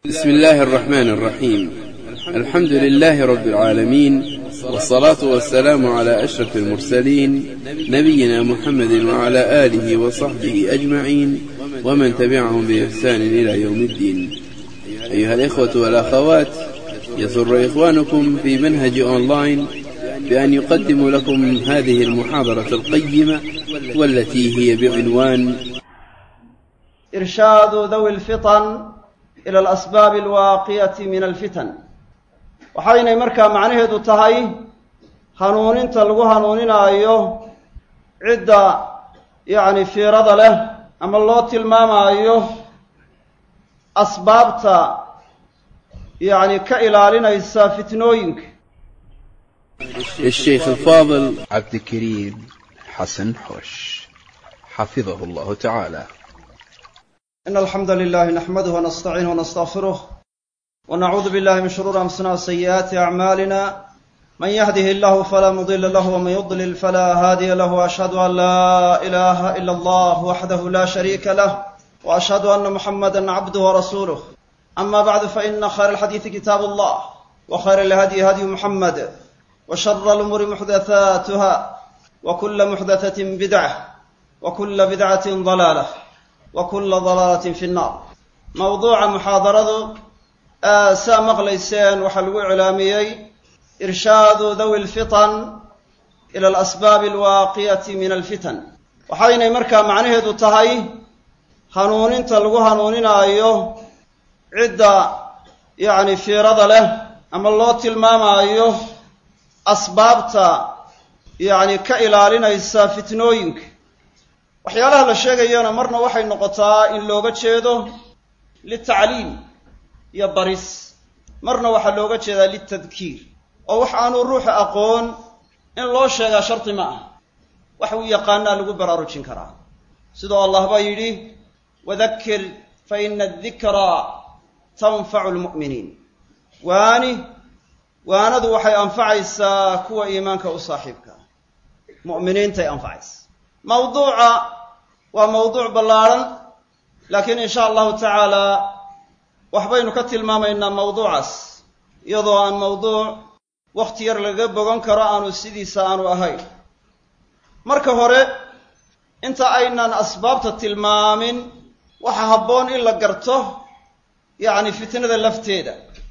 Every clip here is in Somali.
بسم الله الرحمن الرحيم الحمد لله رب العالمين والصلاة والسلام على أشرف المرسلين نبينا محمد وعلى آله وصحبه أجمعين ومن تبعهم بإحسان إلى يوم الدين أيها الإخوة والأخوات يسر إخوانكم في منهج أونلاين بأن يقدم لكم هذه المحاضرة القيمة والتي هي بعنوان إرشاد ذوي الفطن إلى الأسباب الواقية من الفتن waxaynay markaa macnaheedu tahay hanuuninta lagu hanuuninaayo cidda yacni fiirada leh ama loo tilmaamaayo asbaabta yacni ka ilaalinaysa fitnooyinka الشيخ الفاضل عبد الكريم حسن حوش حفظه الله تعالى إن الحمد لله نحمده ونستعينه ونستغفره ونعوذ بالله من شرور أنفسنا وسيئات أعمالنا من يهده الله فلا مضل له ومن يضلل فلا هادي له وأشهد أن لا إله إلا الله وحده لا شريك له وأشهد أن محمدا عبده ورسوله أما بعد فإن خير الحديث كتاب الله وخير الهدي هدي محمد وشر الأمور محدثاتها وكل محدثة بدعة وكل بدعة ضلالة وكل ضلالة في النار موضوع محاضرة saa maqlayseen waxaa lagu iclaamiyey irshaadu dawi lfitan ila alasbaabi alwaaqiyati min alfitan waxaynay markaa macnaheedu tahay hanuuninta lagu hanuuninaayo cidda yacni fiirada leh ama loo tilmaamaayo asbaabta yacni ka ilaalinaysa fitnooyinka waxyaalaha la sheegayana marna waxay noqotaa in looga jeedo litacliim iyo baris marna waxaa looga jeedaa litadkiir oo wax aanu ruuxa aqoon in loo sheegaa shardi ma ah wax uu yaqaanaa lagu baraarujin karaa sidoo allah baa yidhi wadakir fa ina adikraa tanfacu lmu'miniin waani waanadu waxay anfacaysaa kuwa iimaanka u saaxiibka mu'miniintay anfacaysa mawduuca waa mawduuc ballaarhan laakiin in sha allahu tacaala waxbaynu ka tilmaamaynaa mawduucaas iyadoo aan mawduuc wakhti yar laga bogan karo aanu sidiisa aanu ahayn marka hore inta aynan asbaabta tilmaamin waxaa habboon in la garto yacni fitnada lafteeda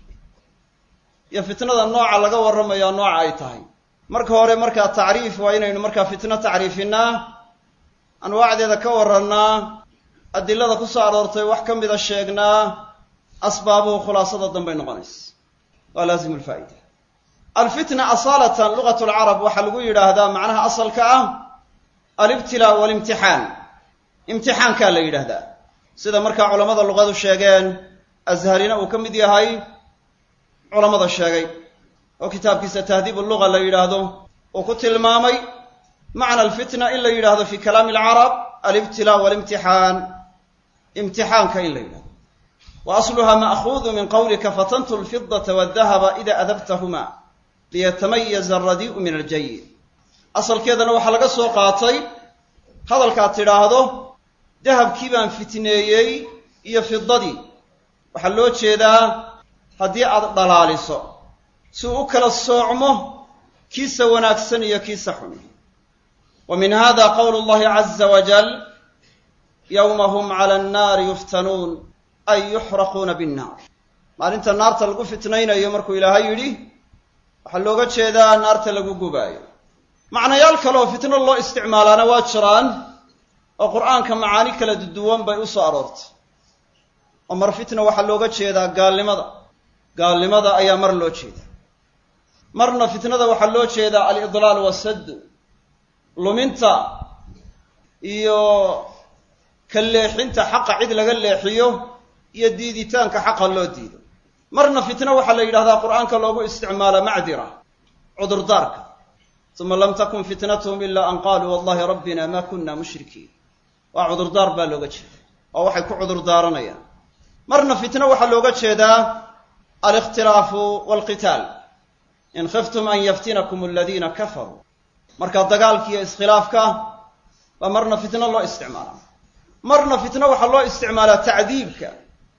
iyo fitnada nooca laga warramayaa nooca ay tahay marka hore markaa tacriif waa inaynu markaa fitno tacriifinaa anwaacdeeda ka warrannaa adilada ku soo aroortay wax ka mida sheegnaa asbaabuhu khulaasada danbay noqonaysa waa laazimu lfaa'ida alfitna asaalatan lugat lcarab waxaa lagu yidhaahdaa macnaha asalka ah alibtilaa walimtixaan imtixaankaa la yidhaahdaa sida markaa culammada luqadu sheegeen azharina uu ka mid yahay culammada sheegay oo kitaabkiisa tahdiib luga la yidhaahdo uu ku tilmaamay macna alfitna in la yidhaahdo fi kalaami alcarab alibtilaa walimtixaan imtixaanka in la yidhahdo wa asluha ma'huudu min qawlika fatantu lfidata waddahaba ida adabtahuma liyatamayaza alradii'u min aljayid asalkeedana waxaa laga soo qaatay hadalkaad tidhaahdo dahabkii baan fitneeyey iyo fidadii waxaa loo jeedaa haddii aad dhalaaliso si uu u kala soocmo kiisa wanaagsan iyo kiisa xun wa min hada qowlu llahi caza wajal yowma hum cala annaari yuftanuun ay yuxraquuna binnaar maalinta naarta lagu fitnaynayo markuu ilaahay yidhi waxaa looga jeedaa naarta lagu gubaayo macnayaal kale oo fitno loo isticmaalaana waa jiraan oo qur'aanka macaani kala duwan bay u soo aroortay oo mar fitna waxaa looga jeedaa gaalnimada gaalnimada ayaa mar loo jeedaa marna fitnada waxaa loo jeedaa alidlaal wasaddu luminta iyo ka leexinta xaqa cid laga leexiyo iyo diiditaanka xaqa loo diido marna fitno waxaa la yidhahdaa qur'aanka loogu isticmaala macdira cudurdaarka uma lam takun fitnatuhum ilaa an qaaluu wallahi rabbina ma kunna mushrikiin waa cudurdaar baa looga jeeda oo waxay ku cudurdaaranayaan marna fitno waxaa looga jeedaa alikhtilaafu walqitaal in khiftum an yaftinakum aladiina kafaruu marka dagaalkiiyo iskhilaafka baa marna fitno loo isticmaalaa marna fitno waxaa loo isticmaalaa tacdiibka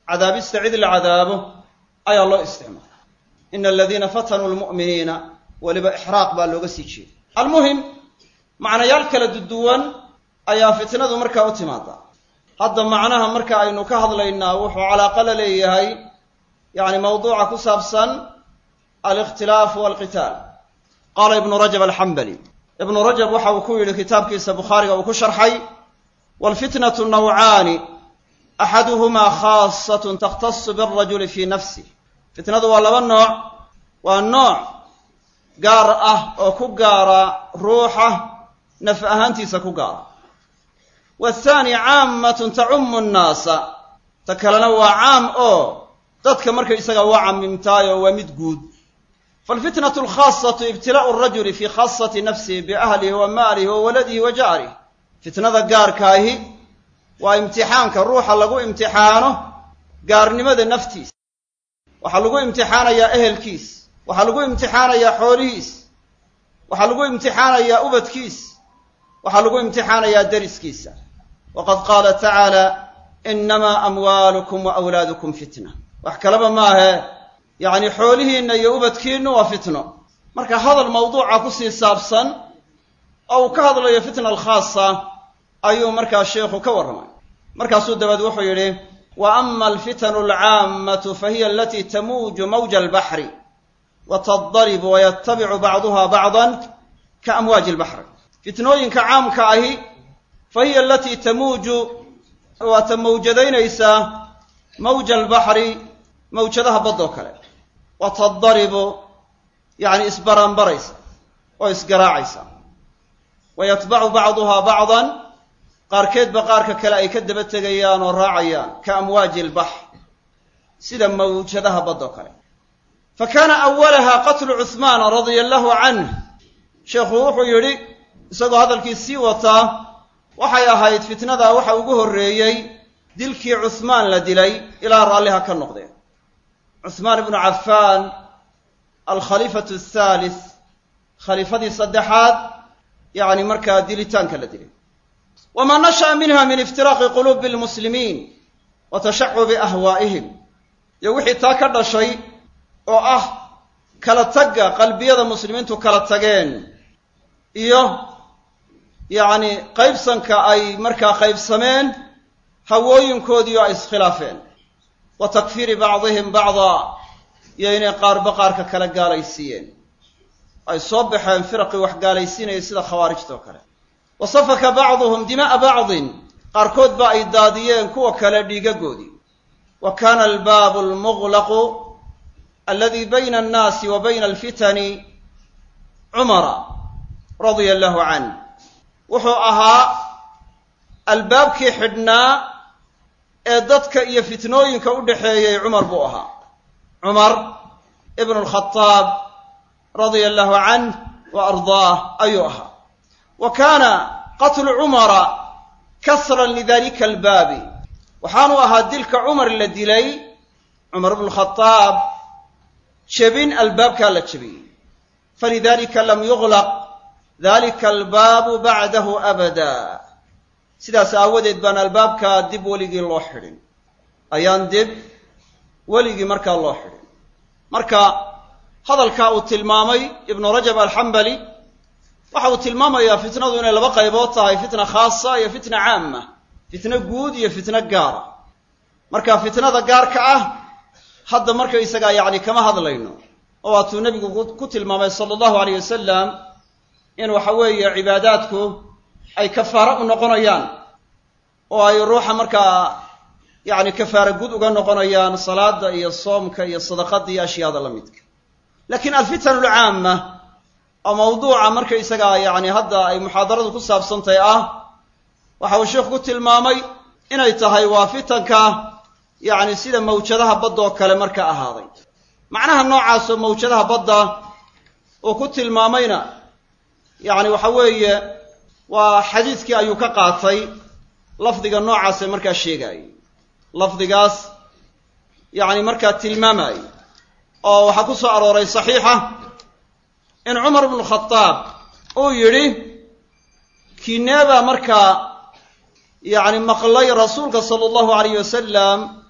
cadaabista cid la cadaabo ayaa loo isticmaala ina aladiina fatanuu lmu'miniina weliba ixraaq baa looga sii jeeda almuhim macnayaal kala duduwan ayaa fitnadu markaa u timaadaa hadda macnaha marka aynu ka hadlaynaa wuxuu calaaqa la leeyahay yani mawduuca ku saabsan alikhtilaafu walqitaal qaala ibnu rajab alxambali ibnu rajab waxa uu ku yidhi kitaabkiisa bukhaariga uu ku sharxay walfitnatu nawcaani axaduhumaa khaasatun takhtasu birajuli fii nafsih fitnadu waa laba nooc waa nooc gaar ah oo ku gaara ruuxa naf ahaantiisa ku gaara waathaani caammatun tacumu nnaasa ta kalena waa caam oo dadka markaysaga waa camimtaayoo waa mid guud falfitnatu alkhaasatu ibtilaa'u arajuli fii khaasati nafsihi biahlihi wa maalihi wa waladihi wa jaarih fitnada gaarkaahi waa imtixaanka ruuxa lagu imtixaano gaarnimada naftiisa waxaa lagu imtixaanayaa ehelkiis waxaa lagu imtixaanayaa xoolihiis waxaa lagu imtixaanayaa ubadkiis waxaa lagu imtixaanayaa deriskiisa waqad qaala tacaala inamaa amwaalukum wa awlaadukum fitna wax kaleba maahe yacni xoolihiinna iyo ubadkiinnu waa fitno marka hadal mawduuca kusii saabsan oo uu ka hadlayo fitna alkhaasa ayuu markaa sheikhu ka warramay markaasuu dabeed wuxuu yidhi wa ama alfitanu alcaammatu fahiya alatii tamuuju mawja albaxri wa tadaribu wayatabicu bacduha bacdan ka amwaaji albaxri fitnooyinka caamka ahi fa hiya alatii tamuuju waata mawjadaynaysaa mawja albaxri mawjadaha baddoo kale wa tadaribu yacni isbaranbaraysa oo isgaraacaysa wa yatbacu bacduha bacdan qaarkeedba qaarka kale ay ka daba tegayaan oo raacayaan ka amwaaji albaxr sida mawjadaha baddoo kale fa kaana awalaha qatlu cuhmaana radia allahu canh sheekhu wuxuu yidhi isagoo hadalkii sii wataa waxay ahayd fitnadaa waxa ugu horreeyey dilkii cuhmaan la dilay ilaa raalliha ka noqdeen cuhmaan ibnu cafaan alkhaliifatu athaalith khaliifadii saddexaad yacni markaa dilitaanka la dilay wma nasha'a minha min iftiraaqi quluubi lmuslimiin wa tashacubi ahwaa'ihim iyo wixii taa ka dhashay oo ah kala tagga qalbiyada muslimiintu kala tageen iyo yacni qaybsanka ay markaa qaybsameen hawooyinkoodii oo ay iskhilaafeen wa takfiiri bacdihim bacdaa iyo inay qaarba qaarka kala gaalaysiiyeen ay soo baxeen firaqii wax gaalaysiinaya sida khawaarijta oo kale wa safaka bacduhum dima'a bacdin qaarkood ba ay daadiyeen kuwa kale dhiigagoodii wa kaana albaabu almuglaqu aladi bayna annaasi wa bayna alfitani cumara radia allahu canh wuxuu ahaa albaabkii xidhnaa ee dadka iyo fitnooyinka u dhexeeyey cumar buu ahaa cumar ibnu alkhadaab radia allahu canh wa ardaah ayuu ahaa wa kaana qatlu cumara kasran lidalika albaabi waxaanu ahaa dilka cumar la dilay cumar ibnu khadaab jebin albaabkaa la jebiyey falidalika lam yuglaq dalika albaabu bacdahu abada sidaas aawadeed baan albaabkaa dib weligii loo xidhin ayaan dib weligii markaa loo xidhin marka hadalkaa uu tilmaamay ibnu rajab alxambali waxa uu tilmaamayaa fitnadu inay laba qaybood tahay fitna khaasa iyo fitna caama fitno guud iyo fitno gaara marka fitnada gaarka ah hadda markaysagaa yacni kama hadlayno oo waatuu nebigu ku tilmaamay sala allahu alayh wasalam in waxa weeye cibaadaadku ay kafaaro u noqonayaan oo ay ruuxa markaa yacni kafaara gud uga noqonayaan salaada iyo soomka iyo sadaqada iyo ashyaada la midka laakiin alfitan alcaama oo mawduuca markaysagaa yacni hadda ay muxaadaradu ku saabsantahay ah waxa uu sheikhu ku tilmaamay inay tahay waa fitanka yacni sida mawjadaha badda oo kale marka ahaaday macnaha noocaasoo mawjadaha badda uu ku tilmaamayna yacni waxa weeye waa xadiiskii ayuu ka qaatay lafdiga noocaasee markaa sheegaayay lafdigaas yacni markaa tilmaamaayay oo waxaa ku soo arooray saxiixa in cumar ibnu khadaab uu yidhi kineebaa markaa yacni maqlay rasuulka sala allahu alayh wasalam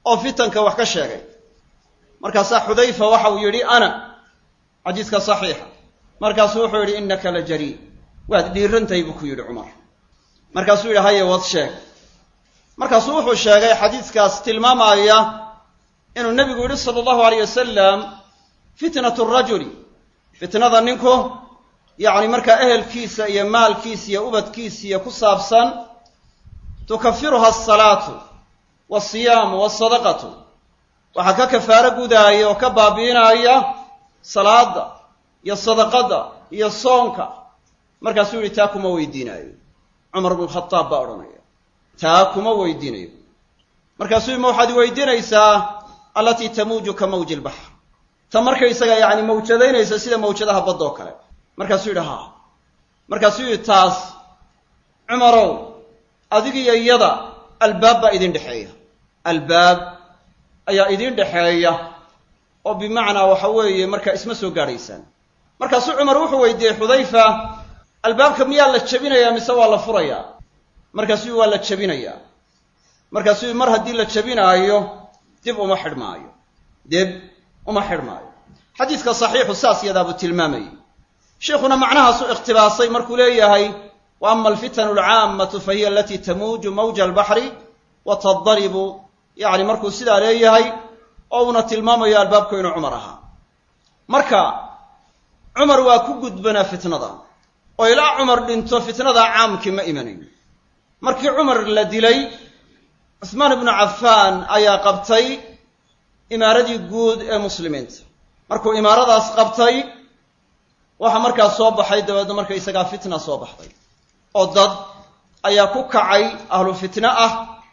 oo fitanka wax ka sheegay markaasaa xudayfa waxa uu yidhi ana xadiiska saxiixa markaasuu wuxuu yidhi innaka la jarii waad dhiirantahay buu ku yidhi cumar markaasuu yidhi haye wad sheeg markaasuu wuxuu sheegay xadiiskaas tilmaamaya inuu nebigu yidhi sala allahu alayh wasalam fitnatu rajuli fitnada ninku yacni markaa ehelkiisa iyo maalkiisa iyo ubadkiisa iyo ku saabsan tukafiruha asalaatu walsiyaamu walsadaqatu waxaa ka kafaaro gudaaya oo ka baabi'inaya salaada iyo sadaqada iyo soonka markaasuu yihi taa kuma weydiinaayo cumar bnu khadaab baa odhanaya taa kuma weydiinayo markaasuu yii ma waxaad weydiinaysaa allatii tamuuju ka mawji ilbaxr ta markaysaga yacni mawjadaynaysa sida mawjadaha baddoo kale markaasuu yidhi haa markaasuu yidhi taas cumarow adigiyo iyada albaab baa idin dhexeeya albaab ayaa idin dhexeeya oo bimacnaa waxa weeye markaa isma soo gaadhaysaan markaasuu cumar wuxuu weydiiyey xudayfa albaabka miyaa la jebinayaa mise waa la furayaa markaasuu yii waa la jebinayaa markaasuu yii mar haddii la jebinaayo dib uma xidhmaayo dib uma xidhmaayo xadiiska saxiixu saas yadaabuu tilmaamayay sheikhuna macnahaasuu ikhtibaasay markuu leeyahay wa ama alfitanu alcaammatu fa hiya alatii tamuuju mawja albaxri wa tadaribu yacni markuu sidaa leeyahay oo uuna tilmaamayo albaabku inuu cumar ahaa marka cumar waa ku gudbanaa fitnada oo ilaa cumar dhinto fitnadaa caamkii ma imanayn markii cumar la dilay cusmaan ibnu cafaan ayaa qabtay imaaradii guud ee muslimiinta markuu imaaradaas qabtay waxaa markaa soo baxay dabeedna marka isagaa fitna soo baxday oo dad ayaa ku kacay ahlu fitne ah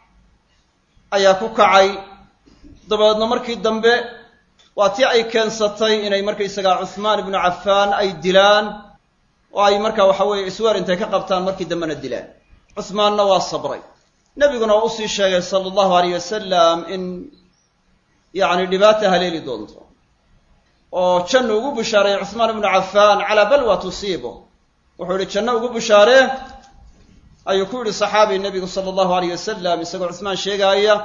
ayaa ku kacay dabeedna markii dambe waa tii ay keensatay inay markaysagaa cuhmaan ibnu cafaan ay dilaan oo ay markaa waxa weeye isweer intay ka qabtaan markii dambena dilaan cuhmaanna waa sabray nebiguna waa usii sheegay sala allahu alayh wasalam in yacni dhibaata haleeli doonto oo jannu ugu bushaareeyey cuhmaan ibnu cafaan calaa balwa tusiibo wuxuu yihi janno ugu bushaaree ayuu ku yidhi saxaabi nebigu sala allahu alayh wasalam isagoo cuhmaan sheegaaya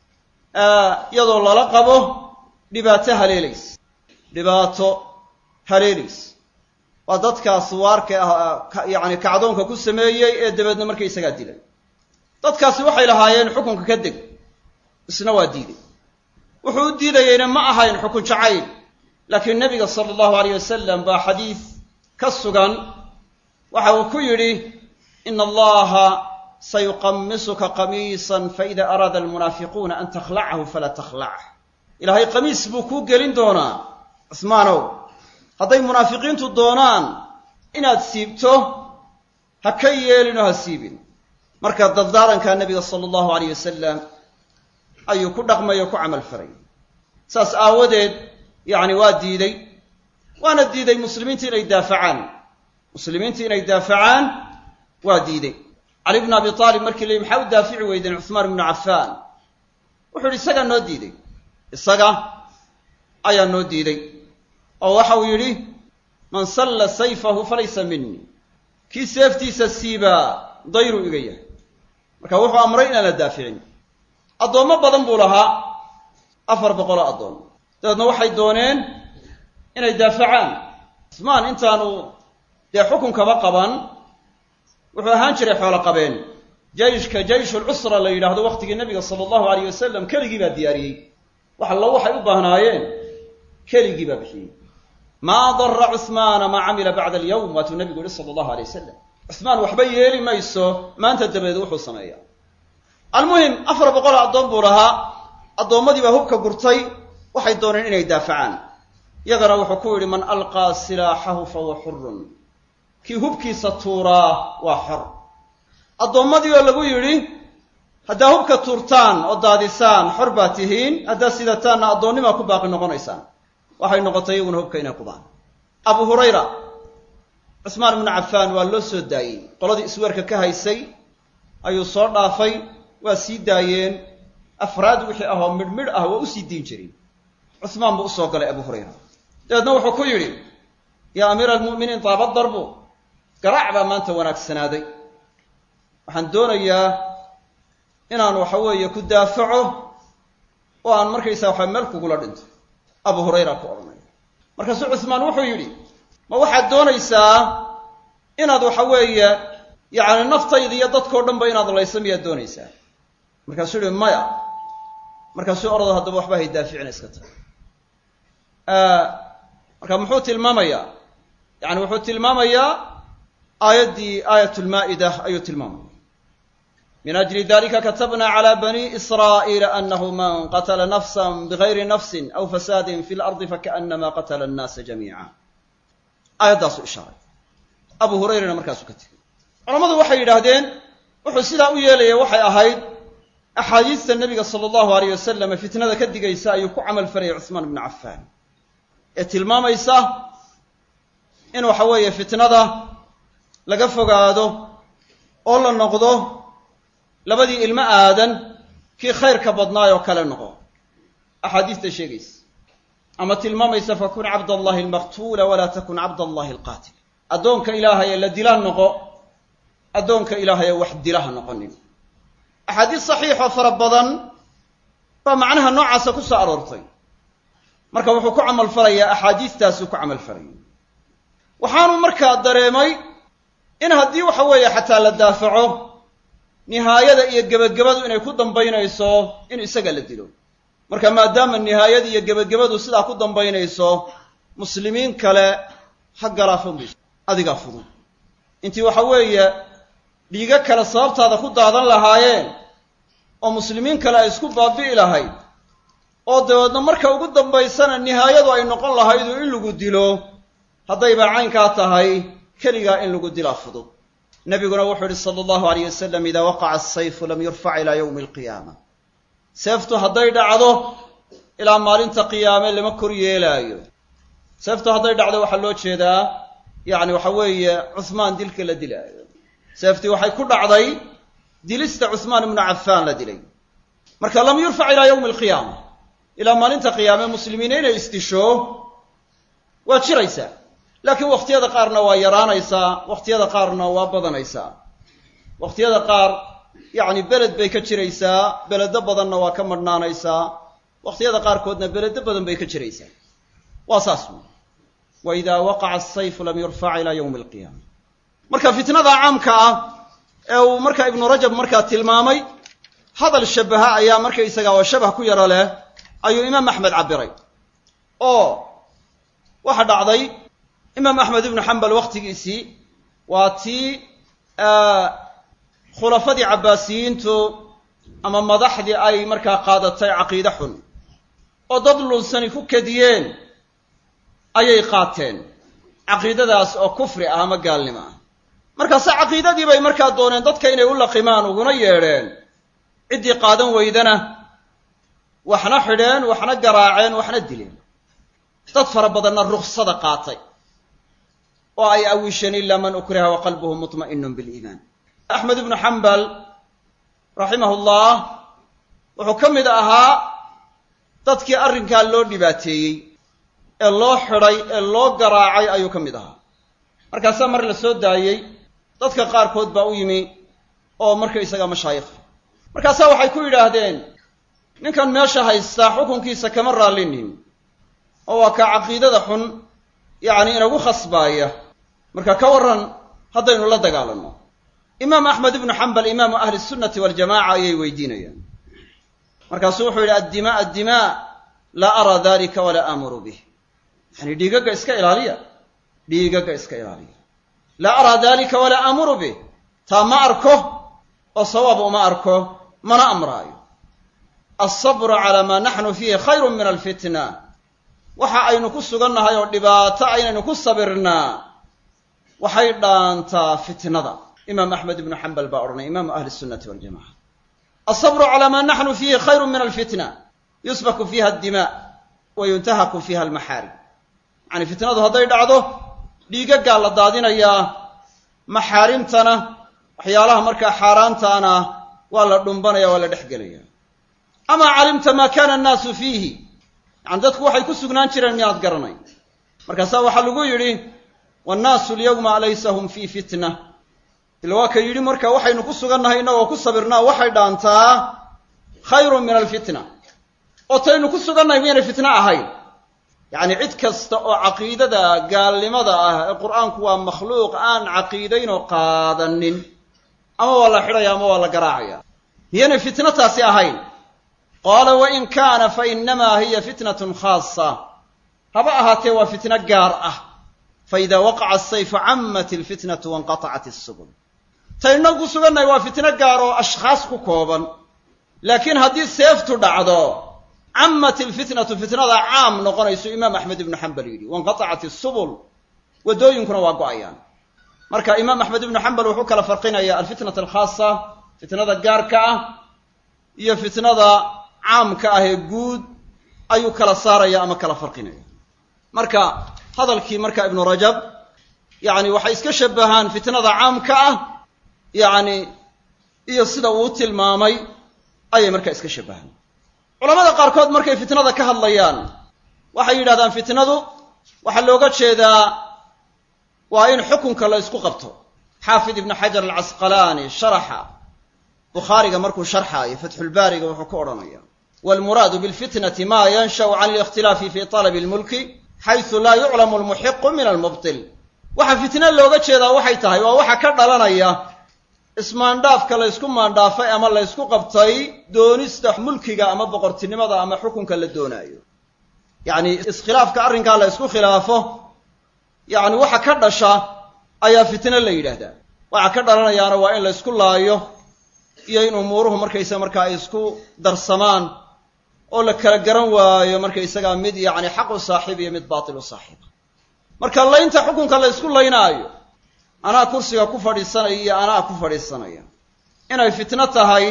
iyadoo lala qabo dhibaato haleelays dhibaato haleelays waa dadkaas waarka ah yacni kacdoonka ku sameeyey ee dabeedna markaysagaa dilay dadkaasi waxay lahaayeen xukunka ka deg isna waa diiday wuxuu u diidayeyna ma ahayn xukun jacayl laakiin nebiga sala allahu alayh wasalam baa xadiis ka sugan waxa uu ku yidhi ina allaha sayuqamisuka qamiisan faida araada almunaafiquuna an takhlacahu falaa takhlach ilaahay qamiis buu kuu gelin doonaa cusmaanow hadday munaafiqiintu doonaan inaad siibto ha ka yeelin oo ha siibin marka dardaarankaa nebiga sala allahu alayh wasalam ayuu ku dhaqmay oo ku camal faray saas aawadeed yacni waa diiday waana diiday muslimiinta inay daafacaan muslimiinta inay daafacaan waa diiday cali bnu abi aalib markii la yidhi maxaa u daafici weydeen cuhmaan ibnu cafaan wuxuu yidhi isagaa noo diiday isaga ayaa noo diiday oo waxa uu yidhi man salla sayfahu falaysa minii kii seeftiisa siibaa dayruu iga yahay marka wuxuu amray inaan la daaficin addoommo badan buu lahaa afar boqoloo addoon dabeedna waxay dooneen inay daafacaan cusmaan intaanu dee xukunkaba qaban wuxuu ahaan jiray xoolo qabeen jayshka jayshulcusra la yidhaahdo waqtigii nebiga sala allahu alayh wasalam keligii baa diyaariyey wax allo waxay u baahnaayeen keligii baa bixiyey maa dara cuhmaana maa camila bacda alyawm waatuu nebigu yihi sala allahu alay wasalam cusmaan waxba yeeli mayso maanta dabadeed wuxuu sameeyaa almuhim afar boqoloo addoon buu lahaa addoommadii baa hubka gurtay waxay dooneen inay daafacaan yagana wuxuu ku yidhi man alqaa silaaxahu fahuwa xurun kii hubkiisa tuuraa waa xor addoommadii oo lagu yidhi haddaa hubka tuurtaan oo daadisaan xor baa tihiin haddaa sidataanna addoonnimaa ku baaqi noqonaysaan waxay noqotay iyaguna hubka inay qubaan abu hurayra cusmaan ibnu cafaan waa loo soo daayey qoladii isweerka ka haysay ayuu soo dhaafay waa sii daayeen afraad wixii ahoo midhmidh ah waa usii diin jiray cusmaan buu usoo galay abu hurayra dabeedna wuxuu ku yidhi yaa amiira almu'miniin daaba darbu garaac baa maanta wanaagsanaaday waxaan doonayaa inaan waxa weeye ku daafaco oo aan markaysaa waxa meel kugula dhinto abu hurayra ku odhanaya markaasuu cuhmaan wuxuu yidhi ma waxaad doonaysaa inaad waxa weeye yacni naftayda iyo dadkao dhan ba inaad layso miyaad doonaysaa markaasuu yihi maya markaasuu orado haddaba waxba hay daaficina iska tahay marka muxuu tilmaamayaa yani wuxuu tilmaamayaa aayaddii aayat lmaa'ida ayuu tilmaamaya min ajli dalika katabna clى bani israa'iila anahu man qatla nafsa bigayri nafsi aw fasaadin fi lardi fakaanama qatla annaasa jamiica aayaddaasu ishaaray abu hurayrana markaasuu ka tegey culammadu waxay yidhaahdeen wuxuu sidaa u yeelaya waxay ahayd axaadiista nebiga sala allahu alayh wasalam fitnada ka digaysa ayuu ku camal falaya cuhmaan ibnu cafaan ee tilmaamaysa in waxa weeye fitnada laga fogaado oo la noqdo labadii ilmo aadan kii khayrka badnaay oo kale noqo axaadiista sheegaysa ama tilmaamaysa fakun cabd allahi almaqtuula walaa takun cabd allahi alqaatil addoonka ilaahaye la dila noqo addoonka ilaahaye wax dilaha noqonin axaadiis saxiixoo fara badan baa macnaha noocaasa ku soo aroortay marka wuxuu ku camal falayaa axaadiistaasuu ku camal falaya waxaanu markaa dareemay in haddii waxa weeye xataa la daafaco nihaayada iyo gebagabadu inay ku dambaynayso in isaga la dilo marka maadaama nihaayada iyo gebagabadu sidaa ku dambaynayso muslimiin kale ha galaafan mayso adigaa fudud intii waxa weeye dhiigo kale sababtaada ku daadan lahaayeen oo muslimiin kale ay isku baabi'i lahayd oo dabeedna marka ugu dambaysana nihaayadu ay noqon lahaydu in lagu dilo haddayba caynkaa tahay keligaa in lagu dilaa fudud nabiguna wuxuu yihi sala allahu alayh wasalam idaa waqaca asayfu lam yurfac ilaa yowmi alqiyaama seeftu hadday dhacdo ilaa maalinta qiyaame lama kor yeelaayo seeftu hadday dhacdo waxaa loo jeedaa yacni waxa weeye cuhmaan dilka la dilaayo seeftii waxay ku dhacday dilista cuhmaan ibnu cafaan la dilay marka lam yurfac ilaa yowmi alqiyaama ilaa maalinta qiyaame muslimiina inay isdisho waa jiraysaa laakiin wakhtiyada qaarna waa yaraanaysaa wakhtiyada qaarna waa badanaysaa wakhtiyada qaar yacni beled bay ka jiraysaa beledo badanna waa ka madhnaanaysaa wakhtiyada qaarkoodna beledo badan bay ka jiraysaa waa saas wey wa idaa waqaca asayfu lam yurfac ilaa yowmi alqiyaama marka fitnada caamka ah ee uu marka ibnu rajab markaa tilmaamay hadal shabaha ayaa markaysaga oo shabah ku yaro leh ayuu imaam axmed cabiray oo waxa dhacday imaam axmed ibnu xambal wakhtigiisii waa tii khulafadii cabbaasiyiintu ama madaxdii ay markaa qaadatay caqiide xun oo dad lunsani ku kadiyeen ayay qaateen caqiidadaas oo kufri ah ama gaalnimo ah markaase caqiidadii bay markaa dooneen dadka inay u laqimaan uguna yeedheen ciddii qaadan weydana waxna xidheen waxna garaaceen waxna dileen dad fara badanna ruksada qaatay oo ay awisheen ilaa man ukriha wa qalbuhu mutma'inun biliimaan axmed ibnu xambal raximahullah wuxuu ka mid ahaa dadkii arrinkaa loo dhibaateeyey ee loo xidhay ee loo garaacay ayuu ka mid ahaa markaasaa mar la soo daayey dadka qaarkood baa u yimi oo markaysaga mashaayikha markaasaa waxay ku yidhaahdeen ninkan meesha haystaa xukunkiisa kama raallinin oo waa kaa caqiidada xun yacni inagu khasbaaya marka ka warran haddaynu la dagaalanno imaam axmed ibnu xambal imaamu ahli sunnati waljamaca ayay weydiinayaan markaasuu wuxuu yidhi addimaa addimaa laa araa dalika walaa aamuru bih yani dhiigagga iska ilaaliya dhiigagga iska ilaaliya laa araa dalika walaa aamuru bih taa ma arko oo sawaab uma arko mana amraayo alsabru calaa maa naxnu fiihi khayrun min alfitna waxa aynu ku sugannahay oo dhibaato aynaynu ku sabirnaa waxay dhaantaa fitnada imaam axmed ibnu xambal baa odhanay imaamu ahli sunnati waljamaca alsabru calaa maa naxnu fiihi khayru min alfitna yusbaku fiiha addimaa wa yuntahaku fiiha almaxaarim yacani fitnadu hadday dhacdo dhiigaggaa la daadinayaa maxaarimtana waxyaalaha markaa xaaraantaana waa la dhumbanaya waa la dhex gelaya amaa calimta maa kana annaasu fiihi yani dadku waxay ku sugnaan jireen miyaad garanay markaasaa waxaa lagu yidhi wannaasu alyawma laysa hum fii fitna ila waa ka yidhi marka waxaynu ku sugannahay innagoo ku sabirnaa waxay dhaantaa khayrun min alfitna oo taynu ku sugannahay miyaynay fitno ahayn yacni cid kasta oo caqiidada gaalnimada ah ee qur'aanku waa makhluuq aan caqiidaynoo qaadanin ama waa la xidhaya ama waa la garaacaya miyaynay fitno taasi ahayn qaala wain kaana fa innamaa hiya fitnatun khaasa haba ahaatee waa fitno gaar ah faida waqaca asayfu cammat ilfitnatu wanqatacat isubul taynu ku sugannahay waa fitno gaar oo ashkhaas ku kooban laakiin haddii seeftu dhacdo cammat ilfitnatu fitnada caam noqonaysu imaam axmed ibnu xambal yidhi wanqatacat isubul waddooyinkuna waa go'ayaan marka imaam axmed ibnu xambal wuxuu kala farqinaya alfitnata alkhaasa fitnada gaarka ah iyo fitnada caamka ah ee guud ayuu kala saaraya ama kala farqinaya marka hadalkii marka ibnu rajab yacni waxay iska shabahaan fitnada caamka ah yacni iyo sida uu tilmaamay ayay markaa iska shabahaan culamada qaarkood markay fitnada ka hadlayaan waxay yidhahdaan fitnadu waxaa looga jeedaa waa in xukunka la ysku qabto xaafid ibnu xajar alcasqalaani sharaxa bukhaariga markuu sharxaayo fatxulbaariga wuxuu ku odhanaya waalmuraadu bilfitnati ma yanshau can alikhtilaafi fi talabi lmulki xaysu laa yuclamu almuxiqu min almubtil waxa fitno looga jeedaa waxay tahay waa waxa ka dhalanaya ismaandhaafka la ysku maandhaafay ama la ysku qabtay doonista mulkiga ama boqortinimada ama xukunka la doonaayo yacni iskhilaafka arrinkaa la ysku khilaafo yacni waxa ka dhasha ayaa fitno la yidhaahdaa waxa ka dhalanayaana waa in la ysku laayo iyo in umuuruhu markaysaga markaa ay isku darsamaan oo la kala garan waayo markaysagaa mid yacni xaq u saaxiib iyo mid baatil u saaxiiba marka laynta xukunka la ysku laynaayo anaa kursiga ku fadhiisanaya iyo anaa ku fadhiisanaya inay fitno tahay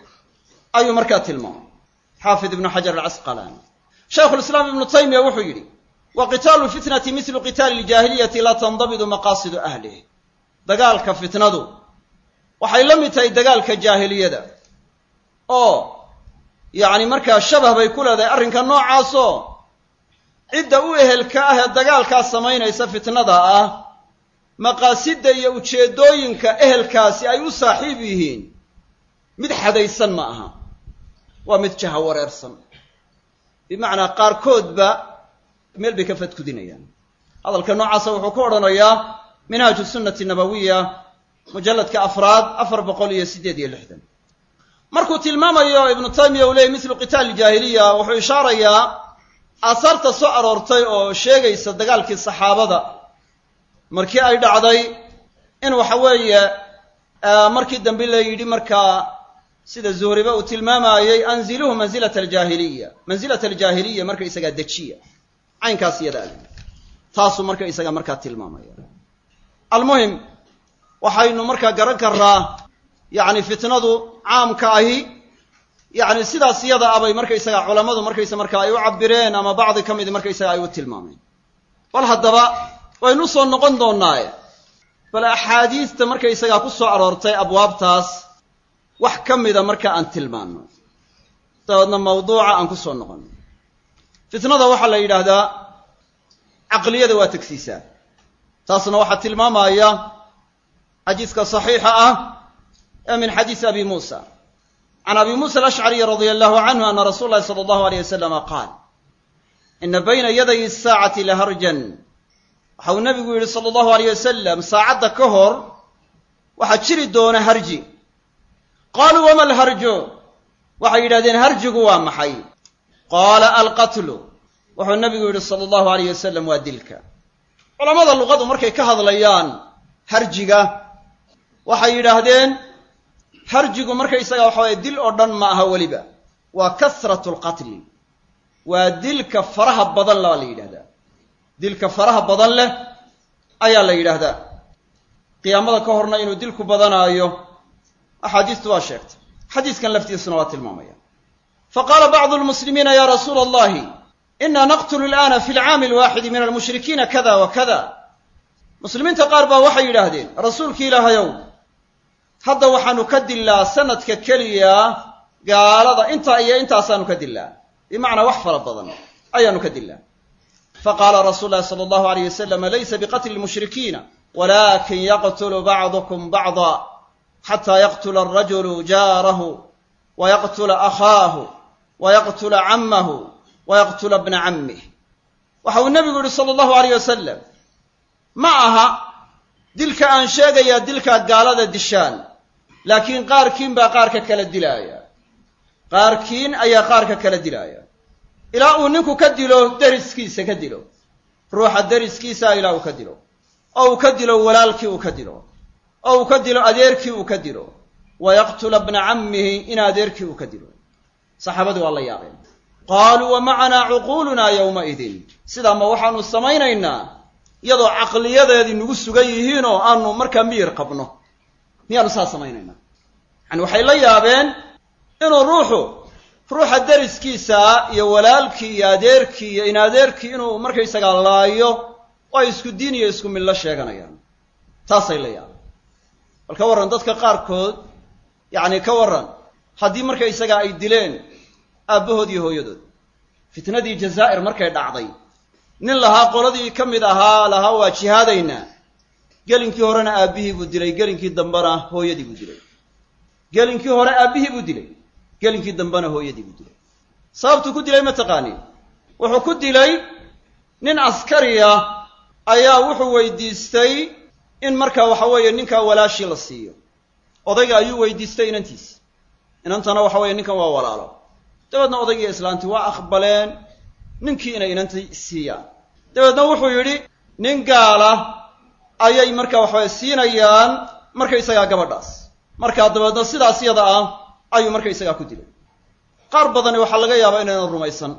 ayuu markaa tilmaamay xaafid ibnu xajar alcasqalaani shaykhulislaam ibnu taymiya wuxuu yidhi wa qitaalu fitnati mislu qitaali ljaahiliyati laa tandabidu maqaasidu ahlih dagaalka fitnadu waxay la mid tahay dagaalka jaahiliyada oo yacni markaa shabah bay ku leedahay arrinka noocaasoo cidda u ehelka ah ee dagaalkaa samaynaysa fitnada ah maqaasidda iyo ujeeddooyinka ehelkaasi ay u saaxiib yihiin mid xadaysan ma aha waa mid jaha wareersan bimacnaa qaarkoodba meel bay ka fadkudinayaan hadalka noocaasa wuxuu ku odhanayaa minhaaju sunnati nabawiya mujalladka afraad afar boqol iyo siddeed iyo lixdan markuu tilmaamayo ibnu taymiya uu leeyay mislu qitaali jaahiliya wuxuu ishaarayaa aasaarta soo aroortay oo sheegaysa dagaalkii saxaabada markii ay dhacday in waxa weeye markii dambe la yidhi markaa sida zuhriba uu tilmaamayey anziluhu mansilata aljaahiliya mansilata aljaahiliya marka isagaa dejiya caynkaas iyada ag taasuu marka isaga markaa tilmaamaya almuhim waxaynu markaa garan karraa yacni fitnadu caamka ahi yacni sidaas iyada abay markaysaga culammadu markaysa markaa ay u cabireen ama bacdi ka midi markaysaga ay u tilmaameen bal haddaba waynu soo noqon doonnaaye bal axaadiista markaysagaa ku soo aroortay abwaabtaas wax ka mida marka aan tilmaanno dabeedna mawduuca aan ku soo noqonno fitnada waxaa la yidhaahdaa caqliyada waa tegsiisaa taasna waxaa tilmaamaya xadiiska saxiixa ah ee min xadiisi abi muusa can abi muusa alashcariy radia allahu canhu ana rasuula llahi sala allahu aleyh wasalama qaal ina bayna yaday asaacati laharjan waxa uu nabigu yidhi sala allahu aleyh wasalam saacadda ka hor waxaa jiri doona harji qaaluu wama alharju waxay yidhahdeen harjigu waa maxay qaala alqatlu wuxuu nabigu yidhi sala allahu aleyh wasalam waa dilka culammada luqadu markay ka hadlayaan harjiga waxay yidhaahdeen harjigu markaysaga waxa waye dil oo dhan ma aha weliba waa kasratu lqatli waa dilka faraha badan la la yidhahdaa dilka faraha badan leh ayaa la yidhaahdaa qiyaamada ka horna inuu dilku badanaayo axaadiistu waa sheegtay xadiiskan laftiisuna waa tilmaamaya faqaala bacdu lmuslimiina ya rasuula allahi ina naqtulu alana fi lcaami alwaaxidi min almushrikiina kada wa kada muslimiinta qaar baa waxay yidhaahdeen rasuulki ilaahayow hadda waxaanu ka dillaa sanadka keliya gaalada intaa iyo intaasaanu ka dillaa bimacnaa wax fara badan ayaanu ka dillaa faqaala rasuulu llahi sala allahu alayh wasalam laysa biqatli lmushrikiina walakin yaqtulu bacdukum bacda xataa yaqtula alrajulu jaarahu wa yaqtula akhaahu wayaqtula cammahu wayaqtula bna cammih waxa uu nebigu yihi sala allahu alayh wasalam ma aha dilka aan sheegayaa dilkaad gaalada dishaan laakiin qaarkiin baa qaarka kala dilaaya qaarkiin ayaa qaarka kala dilaaya ilaa uu ninku ka dilo deriskiisa ka dilo ruuxa deriskiisa ilaa uu ka dilo oo uu ka dilo walaalkii uu ka dilo oo uu ka dilo adeerkii uu ka dilo wayaqtula bna cammihi in adeerkii uu ka dilo saxaabadu waa la yaabeen qaaluu wa macanaa cuquulunaa yowmaidin sidaa ma waxaanu samaynaynaa iyadoo caqliyadeedii nagu sugan yihiinoo aanu markaa miyir qabno miyaanu saa samaynaynaa yani waxay la yaabeen inuu ruuxu ruuxa deriskiisa iyo walaalkii iyo adeerkii iyo in adeerkii inuu markaysagaa laayo oo ay isku diin iyo isku millo sheeganayaan taasay la yaabeen bal ka warran dadka qaarkood yacni ka warran haddii markaysagaa ay dileen aabbahood iyo hooyadood fitnadii jazaa'ir markay dhacday nin lahaa qoladii ka mid ahaa lahaa waa jihaadaynaa gelinkii horena aabbihii buu dilay gelinkii dambena hooyadii buu dilay gelinkii hore aabbihii buu dilay gelinkii dambena hooyadii buu dilay sababtuu ku dilay ma taqaaniin wuxuu ku dilay nin askariya ayaa wuxuu weydiistay in markaa waxa weeye ninkaa walaashii la siiyo odayga ayuu weydiistay inantiisi inantana waxa weeye ninkan waa walaalo dabeedna odaygiiyo islaantii waa aqbaleen ninkii inay inantii siiyaan dabeedna wuxuu yidhi nin gaala ayay markaa waxaweye siinayaan markaysagaa gabadhaas markaa dabeedna sidaas yada ah ayuu markaysagaa ku dilay qaar badani waxaa laga yaabaa inaynan rumaysan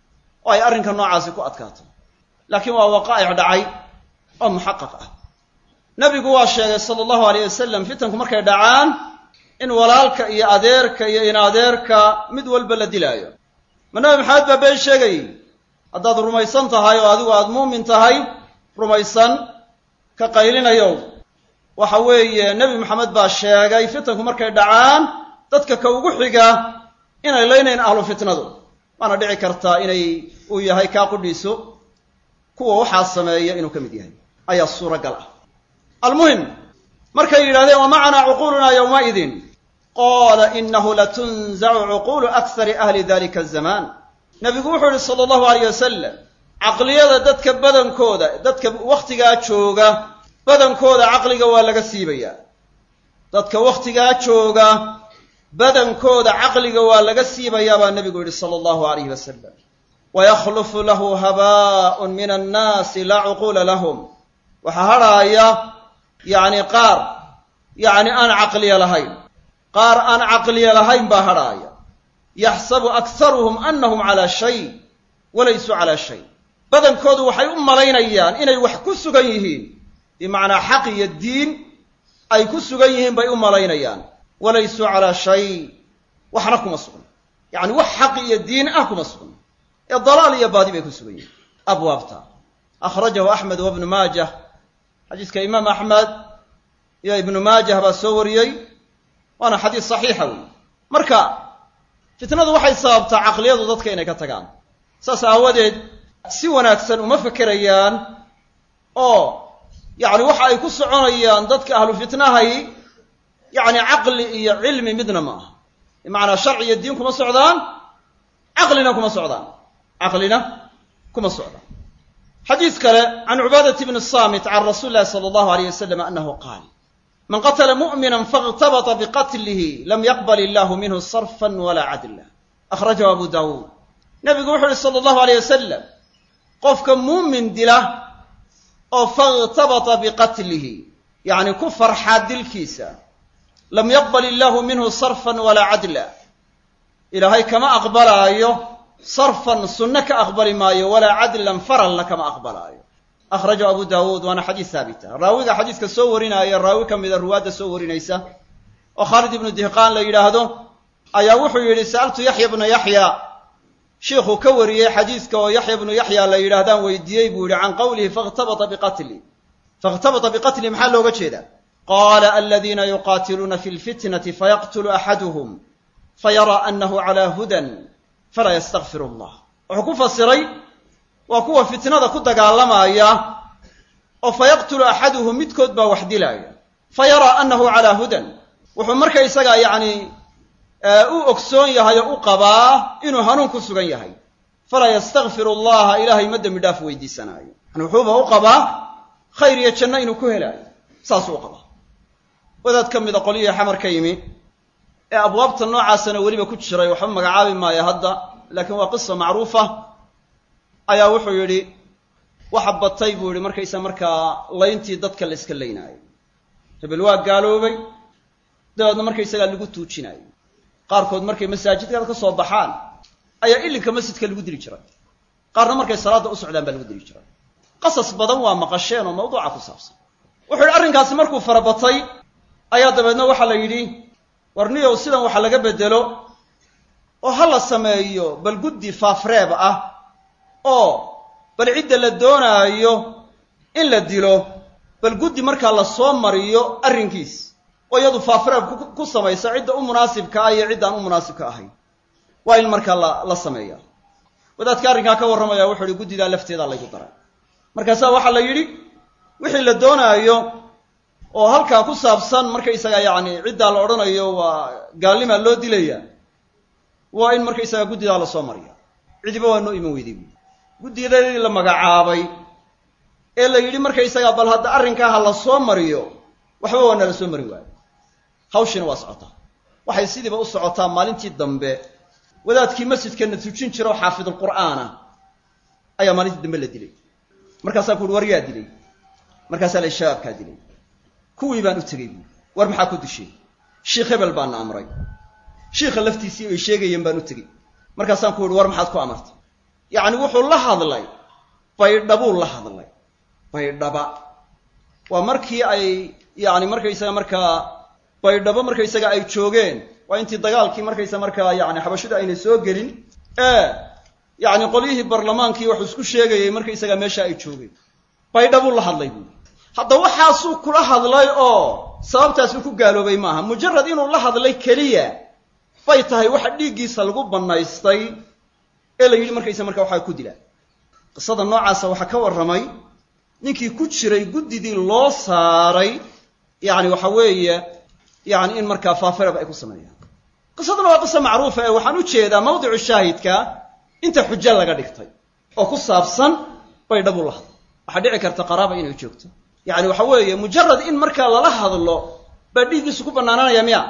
oo ay arrinka noocaasi ku adkaato laakiin waa waqaa'ic dhacay oo muxaqaq ah nebigu waa sheegay sala allahu alayh wasalam fitanku markay dhacaan in walaalka iyo adeerka iyo in adeerka mid walba la dilaayo ma nabi maxamed baa been sheegayy haddaad rumaysan tahay oo adigu aada muumin tahay rumaysan ka qaylinayow waxa weeye nebi maxamed baa sheegay fitanku markay dhacaan dadka ka ugu xiga inay leynayn ahlu fitnadu waana dhici kartaa inay uu yahay kaa qudhiiso kuwa waxaa sameeya inuu ka mid yahay ayaa suuragal ah almuhim markay yidhahdeen wa macanaa cuquulunaa yowmaidin qaala inahu latunzacu cuquulu akhari ahli dalika azamaan nebigu wuxuu yihi sala allahu alayh wasalam caqliyada dadka badankooda dadka wakhtigaa jooga badankooda caqliga waa laga siibayaa dadka wakhtigaa jooga badankooda caqliga waa laga siibayaa baa nebigu yihi sala allahu alayh wasalam wayakhlufu lahu haba'un min annaasi laa cuquula lahum waxaa hadhaaya yacni qaar yacni aan caqliya lahayn qaar aan caqliya lahayn baa hadhaaya yaxsabu akharuhum annahum calaa shay walaysuu calaa shay badankoodu waxay u malaynayaan inay wax ku sugan yihiin bimacnaa xaq iyo diin ay ku sugan yihiin bay u malaynayaan walaysuu calaa shay waxna kuma sugna yacni wax xaq iyo diin ah kuma sugna ee dalaal iyo baadi bay ku sugan yihiin abwaabta akhrajahu axmed wa ibnu maajah xadiiska imaam axmed iyo ibnu maajah baa soo wariyey waana xadiis saxiixa wey marka fitnadu waxay sababtaa caqliyadu dadka inay ka tagaan saas aawadeed si wanaagsan uma fekerayaan oo yacni waxa ay ku soconayaan dadka ahlu fitnahay yacni caqli iyo cilmi midna ma aha bimacnaa sharci iyo diin kuma socdaan caqlina kuma socdaan caqlina kuma socdaan xadiis kale can cubaadati bni saamit can rasuuli llahi sala allahu alayh wasalam annahu qaal man qatla mu'mina faاغtabطa biqatlihi lam yaqbal illahu minhu sarfa wala cadla akhrajahu abu dawuud nabigu wuxu uhi sala allahu alayh wasalam qofka muumin dila oo faاغtabطa biqatlihi yacni ku farxaa dilkiisa lam yaqbal illahu minhu sarfan walaa cadla ilaahay kama aqbalaayo sarfan sunno ka aqbali maayo walaa cadlan faralna kama aqbalaayo akhrajahu abu daawuud waana xadiis haabita raawiga xadiiska soo warinaya raawi ka mida ruwaadda soo warinaysa oo khaalid ibnu dihqaan la yidhaahdo ayaa wuxuu yidhi sa'altu yaxya bna yaxya shiikhuu ka wariyey xadiiska oo yaxya bnu yaxya la yidhaahdaan weydiiyey buu yihi can qowlihi fakhtabata biqatli fakhtabata biqatli maxaa looga jeedaa qaala aladiina yuqaatiluuna fi lfitnati fayaqtulu axaduhum fayaraa annahu calaa hudan falaa yastakfir allah wuxuu ku fasiray waa kuwa fitnada ku dagaalamaya oo fayaqtulu axaduhum midkood baa wax dilaaya fa yaraa annahu calaa hudan wuxuu markaysagaa yacni u ogsoon yahay oo u qabaa inuu hanuun ku sugan yahay falaa yastakfiru allaha ilaahay ma dembi dhaaf weydiisanaayo yani wuxuuba u qabaa khayr iyo janno inuu ku helaayo saasuu u qabaa wadaad ka mida qolyihii xamar ka yimi ee abwaabta noocaasana weliba ku jiray waxba magacaabi maayo hadda laakiin waa qisa macruufa ayaa wuxuu yidhi waxa batay buu yihi markaysa markaa layntii dadka la iska laynaayo hebel waa gaaloobay dabeedna markaysagaa lagu tuujinaayo qaarkood markay masaajidkaad ka soo baxaan ayaa ilinka masjidka lagu dili jiray qaarna markay salaadda u socdaan baa lagu dili jiray qasas badan waa maqasheen oo mawduuca ku saabsan wuxuu yidhi arrinkaasi markuu farabatay ayaa dabeedna waxaa la yidhi war niyow sidan waxa laga bedelo oo ha la sameeyo bal guddi faafreeb ah oo bal cidda la doonaayo in la dilo bal guddi markaa la soo mariyo arrinkiis oo iyadu faafreeb ku samaysa cidda u munaasibka ah iyo ciddaan u munaasibka ahayn waa in markaa la la sameeya wadaadka arrinkaa ka warramaya wuxuu ihi guddidaa lafteedaa laygu daray markaasaa waxaa la yidhi wixii la doonaayo oo halkaa ku saabsan markaysaga yacni ciddaa la odhanayo waa gaalnimaa loo dilaya waa in markaysaga guddidaa lasoo mariya cidiba waa noo iman weyday buui guddiyadadii la magacaabay ee la yidhi markaysaga bal hadda arrinkaa ha la soo mariyo waxba waa nala soo mari waayo hawshiina waa socotaa waxay sidiiba u socotaa maalintii dambe wadaadkii masjidkana tujin jira oo xaafidulqur'aana ayaa maalintii dambe la dilay markaasaa ku uhi war yaa dilay markaasaa la shabaabkaa dilay kuwii baan u tegey buui war maxaa ku dishay shiikh hebel baana amray shiikha laftiisii ay sheegayeen baan u tegey markaasaan ku ihi war maxaad ku amartay yacni wuxuu la hadlay baydhabuu la hadlay baydhaba waa markii ay yacni markaysaga markaa baydhabo markaysaga ay joogeen waa intii dagaalkii markaysa markaa yani xabashidu aynay soo gelin ee yacni qolyihii barlamaankii waxuu isku sheegayey markaysaga meesha ay joogeen baydhabuu la hadlay buui hadda waxaasuu kula hadlay oo sababtaasuu ku gaaloobay maaha mujarad inuu la hadlay keliya bay tahay waxa dhiiggiisa lagu bannaystay ee la yidhi markaysa markaa waxaa ku dilaa qisada noocaasa waxaa ka warramay ninkii ku jiray guddidii loo saaray yacni waxa weeye yacni in markaa faafirab ay ku sameeyaan qisaduna waa qisa macruufa ee waxaan u jeedaa mawdicu shaahidka inta xujo laga dhigtay oo ku saabsan baydhabuu la hadlo waxaa dhici karta qaraaba inay joogto yacni waxa weeye mujarad in markaa lala hadlo baa dhiiggiisu ku bannaananaya miya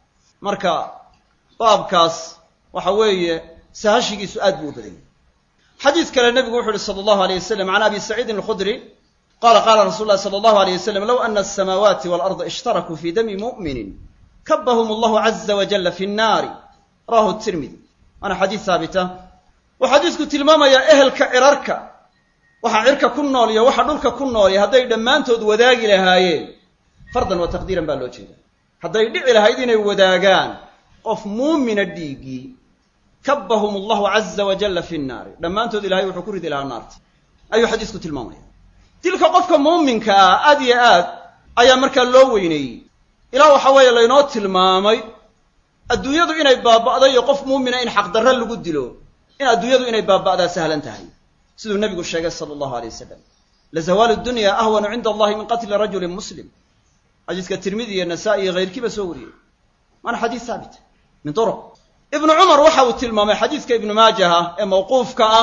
marka baabkaas waxa weeye sahashigiisu aad buu u badan yahay xadiid kale nebigu wuxu uhi sala allahu aleyh wasalam can abi saciidin alkhudri qala qala rasul llahi sala allahu aleyh wasalam low ana asamaawaati waalarda ishtarakuu fi dami mu'minin kabahum allahu caza wajalla fi nnaari rawahu tirmidi waana xadiid haabita wuxuu xadiidku tilmaamayaa ehelka cirarka waxa cirka ku nool iyo waxa dhulka ku nool iyo hadday dhammaantood wadaagi lahaayeen fardan wa taqdiiran baa loo jeeda hadday dhici lahayd inay wadaagaan qof muumina dhiiggii kabahum allahu caza wajalla fi nnaari dhammaantood ilahay wuxuu ku ridi lahaa naarta ayuu xadiisku tilmaamaya dilka qofka muuminka ah aad iyo aad ayaa markaa loo weyneeyey ilaa waxa weeye laynoo tilmaamay adduunyadu inay baaba'day iyo qof muumina in xaqdarre lagu dilo in adduunyadu inay baaba'daa sahlan tahay siduu nebigu sheegay sala allahu aleyh wasalam lazawaalu dunya ahwanu cinda allahi min qatli rajulin muslim xadiiska tirmidi iyo nasaa-i iyo hayrkiiba soo wariyey waana xadiis haabit min turuq ibnu cumar waxa uu tilmaamay xadiiska ibnu maajaha ee mawquufka ah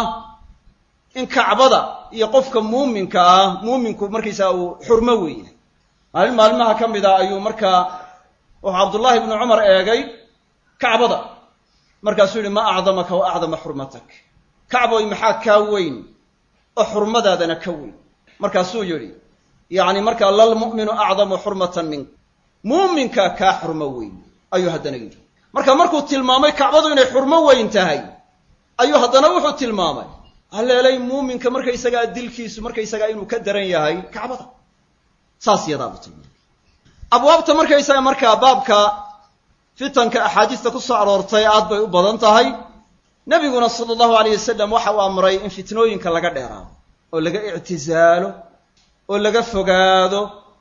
in kacbada iyo qofka muuminka ah muuminku markaysaa uu xurmo weeye maalin maalmaha ka mid a ayuu markaa wuxuu cabdullaahi ibnu cumar eegay kacbada markaasuu yihi ma acdamaka wa acdama xurmatak kacboy maxaa kaa weyn oo xurmadaadana ka weyn markaasuu yidhi yacni markaa lalmu'minu acdamu xurmatan mink muuminkaa kaa xurmo weyn ayuu haddana yidhi marka markuu tilmaamay kacbadu inay xurmo weyn tahay ayuu haddana wuxuu tilmaamay haleelay muuminka markaysagaa dilkiisu markaysagaa inuu ka daran yahay kacbada saas yadaabuu tilmaamay abwaabta markaysaga markaa baabka fitanka axaadiista ku soo aroortay aad bay u badan tahay nebiguna sala allahu alayh wasalam waxa uu amray in fitnooyinka laga dheeraado oo laga ictisaalo oo laga fogaado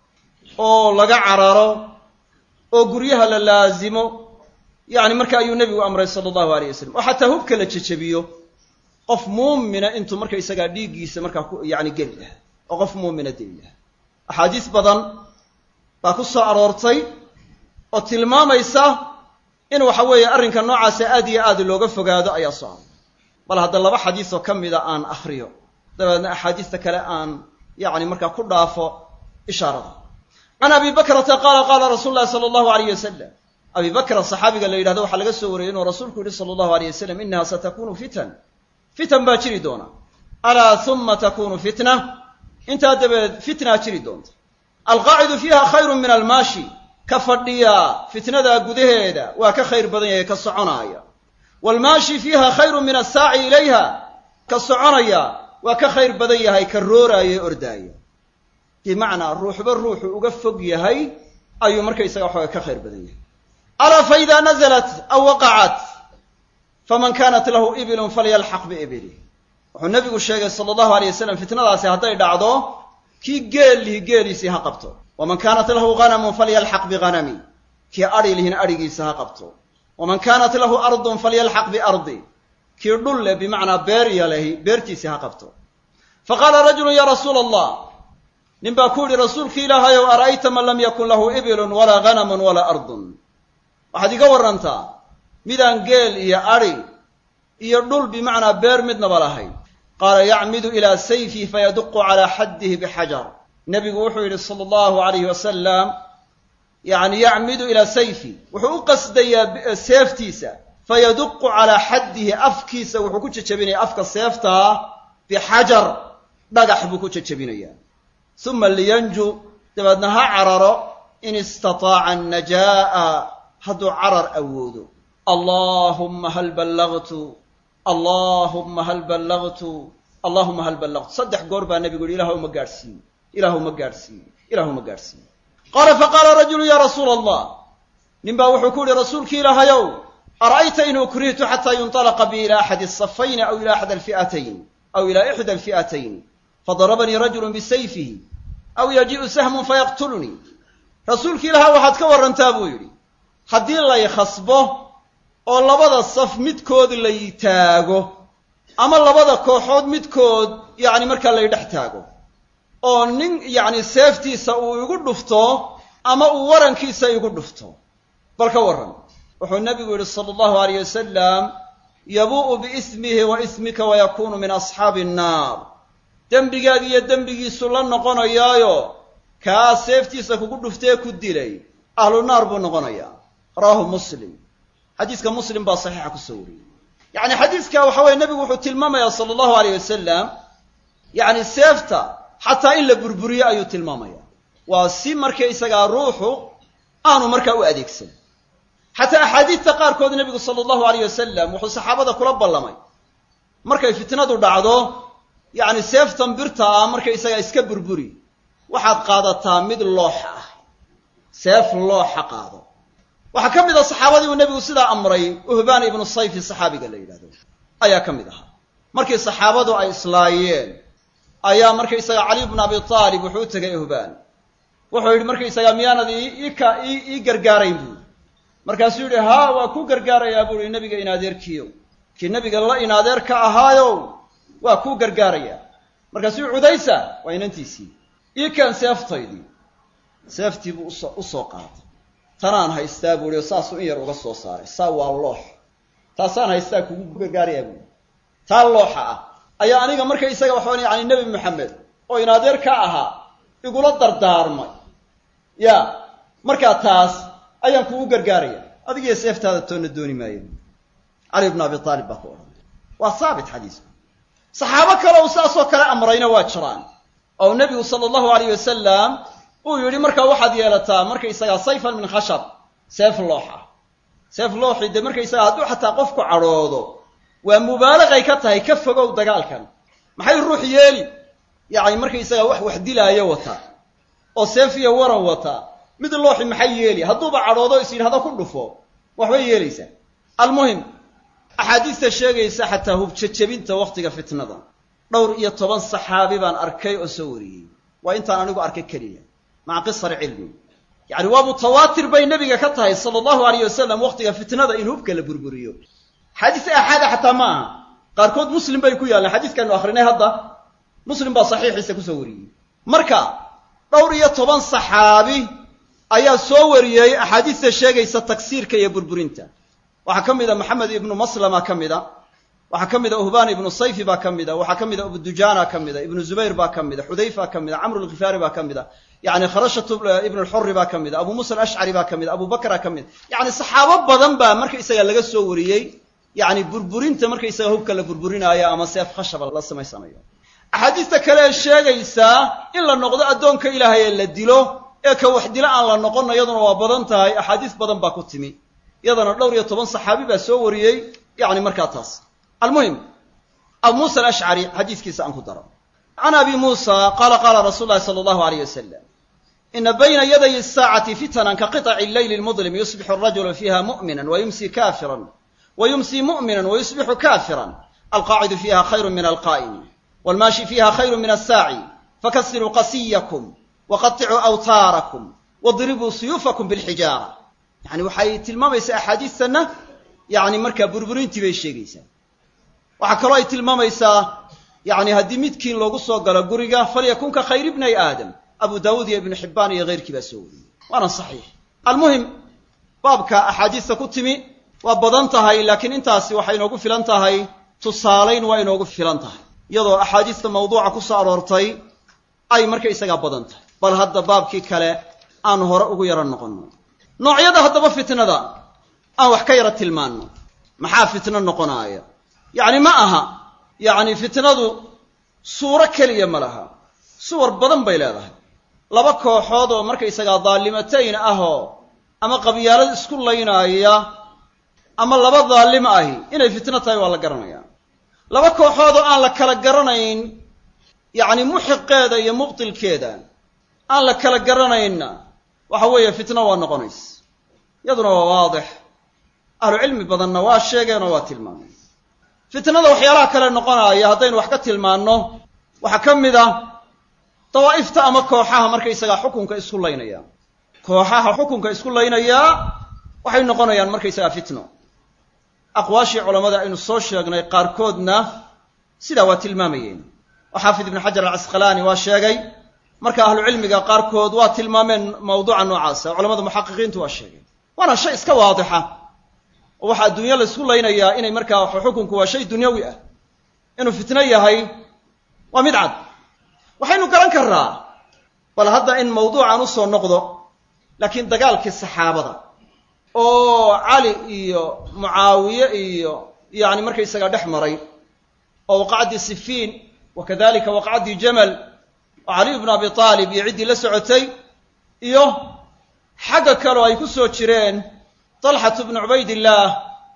oo laga cararo oo guryaha la laasimo yacni marka ayuu nebigu amray sala allahu alayh wasalam oo xataa hubka la jejebiyo qof muumina intuu markaysagaa dhiiggiisa markaa ku yacni geli lahaa oo qof muumina deli lahaa axaadiis badan baa ku soo aroortay oo tilmaamaysa in waxa weeye arrinka noocaasa aad iyo aad looga fogaado ayaa soo haray bal hadda laba xadiisoo ka mida aan akhriyo dabeedna axaadiista kale aan yacni markaa ku dhaafo ishaarada can abi bakrata qaala qaala rasuulu llahi sala allahu alayh wasalam abi bakra saxaabiga la yidhahdo waxaa laga soo wariyey inuu rasuulku yihi sala allahu alayh wasalam inaha satakunu fitan fitan baa jiri doona alaa huma takunu fitna intaa dabadeed fitnaa jiri doonta alqaacidu fiiha khayru min almaashi ka fadhiyaa fitnadaa gudaheeda waa ka khayr badan yahay ka soconaaya waalmaashi fiiha khayru min assaaci ilayha ka soconaya waa ka khayr badan yahay ka rooraaya e ordaaya bimacnaa ruuxba ruuxu uga fog yahay ayuu markaysaga waxooga ka khayr badan yahay alaa fa idaa nazalat aw waqacat faman kanat lahu ibilun falyalxaq biibilih wuxuu nabigu sheegay sala allahu alay wasalam fitnadaasi hadday dhacdo kii geel lihi geeliisii ha qabto waman kaanat lahu ganamun falyalxaq biganami kii adhi lihina adhigiisa ha qabto waman kaanat lahu ardun falyalxaq biardi kii dhul leh bimacnaa beer yalehi beertiisii ha qabto faqaala rajulu ya rasuula allah nin baa ku yidhi rasuulki ilaahay ow ara'ayta man lam yakun lahu ibilun walaa ganamun walaa ardun waxaad iga warrantaa midaan geel iyo adhi iyo dhul bimacnaa beer midnaba lahayn qaala yacmidu ilaa sayfi fayaduqu calaa xaddihi bixajar nebigu wuxuu yidhi sala allahu alayhi wasalam yacni yacmidu ilaa sayfi wuxuu u qasdayaa seeftiisa fayaduqu calaa xaddihi afkiisa wuxuu ku jejebinaya afka seeftaa bixajar dhagax buu ku jejebinayaa uma liyanju dabeedna ha cararo in istataaca annajaa'a hadduu carar awoodo allaahumma hal ballagtu allaahumma hal ballagtu allahuma hal ballagtu saddex goor baa nebigu yihi ilahu ma gaadhsiiye ilaahu ma gaadhsiiye ilaahu ma gaadhsiiye qaala faqaala rajulu ya rasuula allah nin baa wuxuu ku yihi rasuulki ilaahayow ara'ayta in ukrihtu xataa yunطalaqa bi ila axadi asafayni aw ila axda alfi'atayn aw ila ixda alfi'atayn fadarabanii rajulu bisayfihi aw yaji'u sahmun fayaqtulnii rasuulki ilaha waxaad ka warrantaa buu yidhi haddii lay khasbo oo labada saf midkood lay taago ama labada kooxood midkood yacni markaa lay dhex taago oo nin yacni seeftiisa uu igu dhufto ama uu warankiisa igu dhufto bal ka warran wuxuu nebigu yidhi sala allahu alayh wasalam yabuu'u biismihi wa ismika wayakuunu min asxaabi annaar dembigaagi iyo dembigiisu la noqonayaayo kaa seeftiisa kugu dhuftee ku dilay ahlu naar buu noqonayaa rawaahu muslim xadiiska muslim baa saxiixa kusoo wariyey yacni xadiiska waxa weye nebigu wuxuu tilmaamayaa sala allahu alayh wasalam yacni seefta xataa in la burburiyo ayuu tilmaamaya waa si markaysagaa ruuxu aanu markaa u adeegsan xataa axaadiidta qaarkood nebigu sala allahu alayh wasalam wuxuu saxaabada kula ballamay markay fitnadu dhacdo yacni seeftan birta ah markaysagaa iska burburi waxaad qaadataa mid looxa ah seef looxa qaado waxaa ka mid a saxaabadii uu nebigu sidaa amray uhbaan ibnu sayfi saxaabiga la yidhahdo ayaa ka mid ahaa markii saxaabadu ay islaayeen ayaa markaysaga cali bnu abi aalib wuxuu u tegay uhbaan wuxuu yidhi markaysaga miyaanad iika ii gargaarayn buuri markaasuu yidhi haa waa ku gargaarayaa buuhi nebiga inaadeerkiiyo kii nebiga la inaadeer ka ahaayow waa kuu gargaarayaa markaasuu cudaysa waa inantiisii ii keen seeftaydii seeftii buu uso u soo qaaday tanaan haystaa buuhi oo saasuu in yar uga soo saaray saa waa loox taasaan haystaa kugu gargaarayaa buuhi taa looxa ah ayaa aniga marka isaga waxaan yani nebi maxamed oo inaadeer ka ahaa igula dardaarmay ya markaa taas ayaan kugu gargaaraya adigiyo seeftaada toonna dooni maayo cali bnu abi aalib baa ku odhanay waa saabit xadiisku saxaabo kale uu saasoo kale amrayna waa jiraan oo nebigu sala allahu alayh wasalam uu yidhi markaa waxaad yeelataa markaysagaa sayfan min khashab seef loox ah seef looxi dee markaysagaa hadduu xataa qofku cadhoodo waa mubaalaqay ka tahay ka fogow dagaalkan maxay ruux yeeli yacni markaysagaa wax wax dilaayo wataa oo seef iyo waran wataa mid looxi maxay yeeli hadduuba cadhoodo is yidhahdo ku dhufo waxbay yeelaysaa almuhim axaadiista sheegaysa xataa hubjejebinta wakhtiga fitnada dhowr iyo toban saxaabi baan arkay oo soo wariyey waa intaan anigu arkay keliya maca qisari cilmi yacni waa mutawaatir bay nebiga ka tahay sala allahu alayh wasalam wakhtiga fitnada in hubka la burburiyo xadiis aaxaada xataa ma aha qaarkood muslim bay ku yaallaan xadiiskaanu akhrinay hadda muslim baa saxiixiisa kusoo wariyey marka dhowr iyo toban saxaabi ayaa soo wariyey axaadiista sheegaysa tagsiirka iyo burburinta waxaa ka mida maxamed ibnu maslama ka mida waxaa ka mida uhbaan ibnu sayfi baa ka mida waxaa ka mida abudujana ka mida ibnu zubayr baa ka mida xudayfa ka mida camr lkhifaari baa ka mida yani kharashat ibnu lxuri baa ka mida abu musa alashcari baa ka mida abu bakra ka mida yani saxaabo badan baa markaysaga laga soo wariyey yani burburinta markaysaga hubka la burburinaayo ama seef khashaba la samaysanayo axaadiista kale ee sheegaysaa in la noqdo addoonka ilaahay ee la dilo ee ka wax dilo aan la noqonna iyaduna waa badan tahay axaadiis badan baa ku timi iyadana dhowr iyo toban saxaabi baa soo wariyey yani markaa taas almuhim abu muusa alashcari xadiiskiisa aan ku daro can abi muusa qaala qaala rasuulu llahi sala allahu alayh wasalam ina bayna yaday asaacati fitanan ka qiطci leyli lmudlim yusbixu arajulu fiiha mu'mina wayumsi kafiran wayumsi mu'mina wayusbixu kafiran alqaacidu fiiha khayru min alqaa'imi wاlmaashi fiiha khayru min asaaci fakasiruu qasiyakum waqaطicuu awtaarakum wadribuu suyuufakum bilxijaara yani waxay tilmaamaysaa axaadiistanna yani markaa burburintii bay sheegaysaa waxaa kaloo ay tilmaamaysaa yani haddii midkiin loogu soo galo guriga falyakun ka khayr ibnay aadam abu daawuud iyo ibnu xibbaan iyo keyrkii baa soo wariyey waana saxiix almuhim baabka axaadiista ku timi waa badan tahay laakiin intaasi waxay inoogu filan tahay tusaalayn waa inoogu filan tahay iyadoo axaadiista mawduuca ku soo aroortay ay markaysagaa badan tahay bal hadda baabkii kale aan hore ugu yaro noqonno noocyada haddaba fitnada aan wax ka yaro tilmaanno maxaa fitno noqonaaya yacni ma aha yacni fitnadu suuro keliya ma laha suwar badan bay leedahay laba kooxood oo markaysagaa daallimatayn ahoo ama qabyaalad isku laynaaya ama laba daallim ahi inay fitno tahay waa la garanayaa laba kooxood oo aan la kala garanayn yacni muxiqeeda iyo mubtilkeeda aan la kala garanaynna waxa weeye fitno waa noqonaysa iyaduna waa waadix ahlu cilmi badanna waa sheegeenoo waa tilmaameen fitnada waxyaalaha kale noqonaaya haddaynu wax ka tilmaanno waxaa ka mid a dawaa'ifta ama kooxaha markaysagaa xukunka isku laynaya kooxaha xukunka isku laynayaa waxay noqonayaan markaysagaa fitno aqwaashii culammada aynu soo sheegnay qaarkoodna sidaa waa tilmaamayeen oo xaafid ibnu xajar alcasqalaani waa sheegay marka ahlu cilmiga qaarkood waa tilmaameen mawduuca noocaasa culamada muxaqiqiintu waa sheegeen waana shay iska waadixa oo waxaa adduunya laysku laynayaa inay markaa xukunku waa shay dunyawi ah inuu fitno yahay waa mid cad waxaynu garan karraa bal hadda in mawduucan u soo noqdo laakiin dagaalkii saxaabada oo cali iyo mucaawiye iyo yacni markaysagaa dhex maray oo waqacdii sifiin wa kadalika waqacdii jamal oo caliy bnu abi aalib iyo ciddii la socotay iyo xagga kaleo ay ku soo jireen talxatu bnu cubaydillaah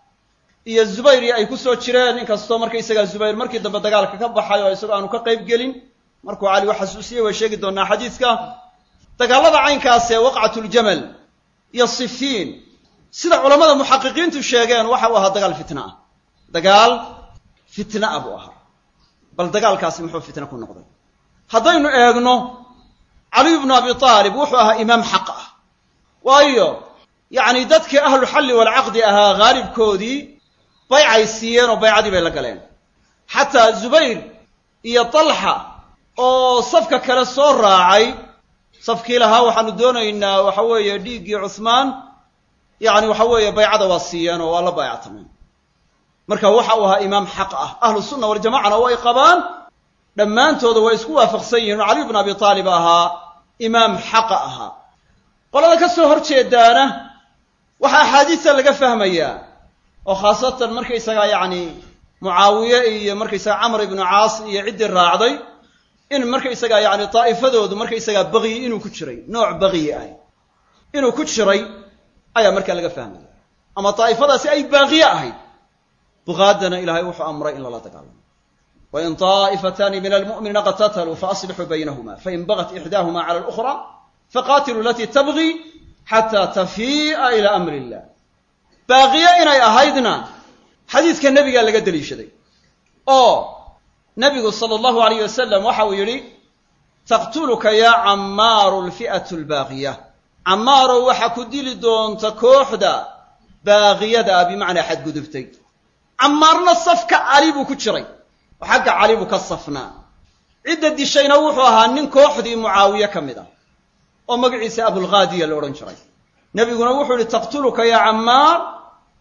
iyo zubayri ay ku soo jireen inkastoo markaysagaa zubayr markii dambe dagaalka ka baxay oo isagoo aanu ka qayb gelin markuu cali u xasuusiyey way sheegi doonaa xadiiska dagaalada caynkaasee waqcatuljamal iyo sifiin sida culammada muxaqiqiintu sheegeen waxa uu ahaa dagaal fitna ah dagaal fitna ah buu ahaa bal dagaalkaasi muxuu fitna ku noqday haddaynu eegno caliy bnu abi aalib wuxuu ahaa imaam xaq ah waayo yacni dadkii ahlu xalli walcaqdi ahaa haalibkoodii baycay siiyeen oo baycadii bay la galeen xataa zubayr iyo talxa oo safka kale soo raacay safkii lahaa waxaanu doonaynaa waxa weeye dhiiggii cuhmaan yacni waxa weeye baycada waa siiyeen oo waa la baayactameen marka waxa uu ahaa imaam xaq ah ahlu sunna waljamacana way qabaan dhammaantooda way isku waafaqsan yihiin oo caliy bnu abi aalib ahaa imaam xaqa ahaa qolada ka soo hor jeedaana waxaa axaadiista laga fahmayaa oo khaasatan markaysagaa yacni mucaawiye iyo markaysaga camr ibnu caas iyo ciddii raacday in markaysagaa yacni daa'ifadoodu markaysagaa baqiyi inuu ku jiray nooc baqiyi ah inuu ku jiray ayaa markaa laga fahmaya ama daa'ifadaasi ay baaqiye ahayd buqaadana ilaahay wuxuu amray in lala dagaalamo wain طaa'ifataani min almu'miniina qatataluu faaslixuu baynahuma fain bagat ixdaahuma cala اlukhra faqatiluu alatii tabغi xataa tafii'a ila amri illah baaqiye inay ahaydna xadiiska nebigaa laga deliishaday oo nebigu sala allahu alayh wasalam waxa uu yidhi taqtuluka yaa cammaaru lfi'atu lbaaqiya cammaarow waxaa ku dili doonta kooxda baaqiyada ah bimacnaa xadgudubtay cammaarna safka cali buu ku jiray oo xagga cali buu ka safnaa cidda dishayna wuxuu ahaa nin kooxdii mucaawiye ka mid ah oo magaciisa abulghaadiya la odhan jiray nebiguna wuxuu yihi taqtuluka yaa cammaar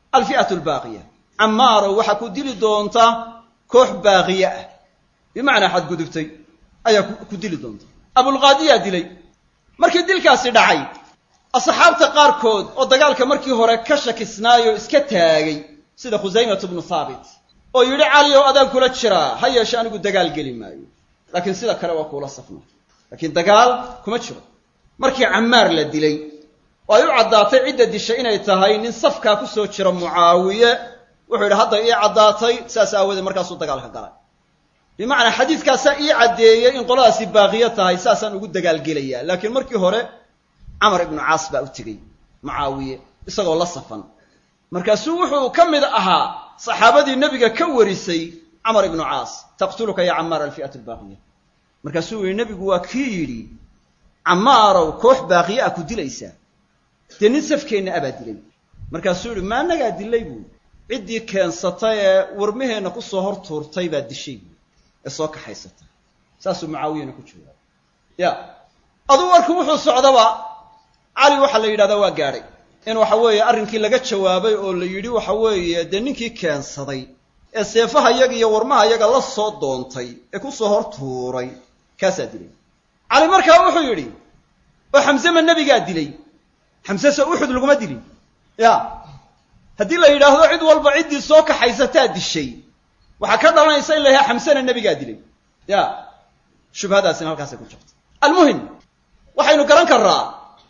alfi'atu albaaqiya camaarow waxaa ku dili doonta koox baaqiye ah bimacnaa xadgudubtay ayaa ku dili doonta abulqaadiyaa dilay markii dilkaasi dhacay asxaabta qaarkood oo dagaalka markii hore ka shakisnaayoo iska taagay sida khusaymatu bnu haabit oo yidhi caliyow adaan kula jiraa ha yeeshe anigu dagaal geli maayo laakiin sida kale waa kuula safna laakiin dagaal kuma jiro markii camaar la dilay oo ay u caddaatay cidda dishay inay tahay nin safkaa ku soo jira mucaawiye wuxuu yidhi hadda ii caddaatay saas aawoodee markaasuu dagaalka galay bimacnaa xadiidkaasaa ii caddeeyey in qoladaasi baaqiyo tahay saasaan ugu dagaalgelayaa laakiin markii hore camar ibnu caas baa u tegey mucaawiye isagoo la safan markaasuu wuxuu ka mid ahaa saxaabadii nebiga ka warisay camar ibnu caas taqtuluka ya camaar alfi'atu albaaqiya markaasuu yihi nebigu waa kii yidhi camaarow koox baaqiye ah ku dilaysaa dee nin safkeenna abaa dilay markaasuu yihi ma annagaa dilay buu ciddii keensatay ee warmaheenna ku soo hor tuurtay baa dishay buu ee soo kaxaysatay saasuu mucaawiyana ku jooga ya aduu warku wuxuu socdaba cali waxaa la yidhahdaa waa gaadhay in waxa weeye arrinkii laga jawaabay oo la yidhi waxa weeye dee ninkii keensaday ee seefaha yaga iyo warmaha yaga la soo doontay ee ku soo hor tuuray kaasaa dilay cali markaa wuxuu yidhi oo xamse ma nebigaa dilay xamse se uxud laguma dilin ya haddii la yidhaahdo cid walba ciddii soo kaxaysataa dishay waxaa ka dhalanaysa in la yahay xamsena nebigaa dilay ya shubhadaasina halkaasay ku jirta almuhim waxaynu garan karraa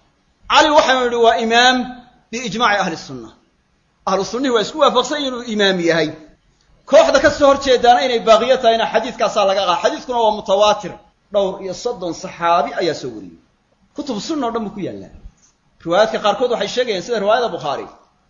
cali waxaynu idhi waa imaam biijmaaci ahli sunna ahlu sunnihi waa isku waafaqsan inuu imaam yahay kooxda ka soo hor jeedaana inay baaqiyo tahayna xadiiskaasaa laga qaada xadiiskuna waa mutawaatir dhowr iyo soddon saxaabi ayaa soo wariyey kutub sunna o dhan buu ku yaallaa riwaayaadka qaarkood waxay sheegayaan sida riwaayada bukhaari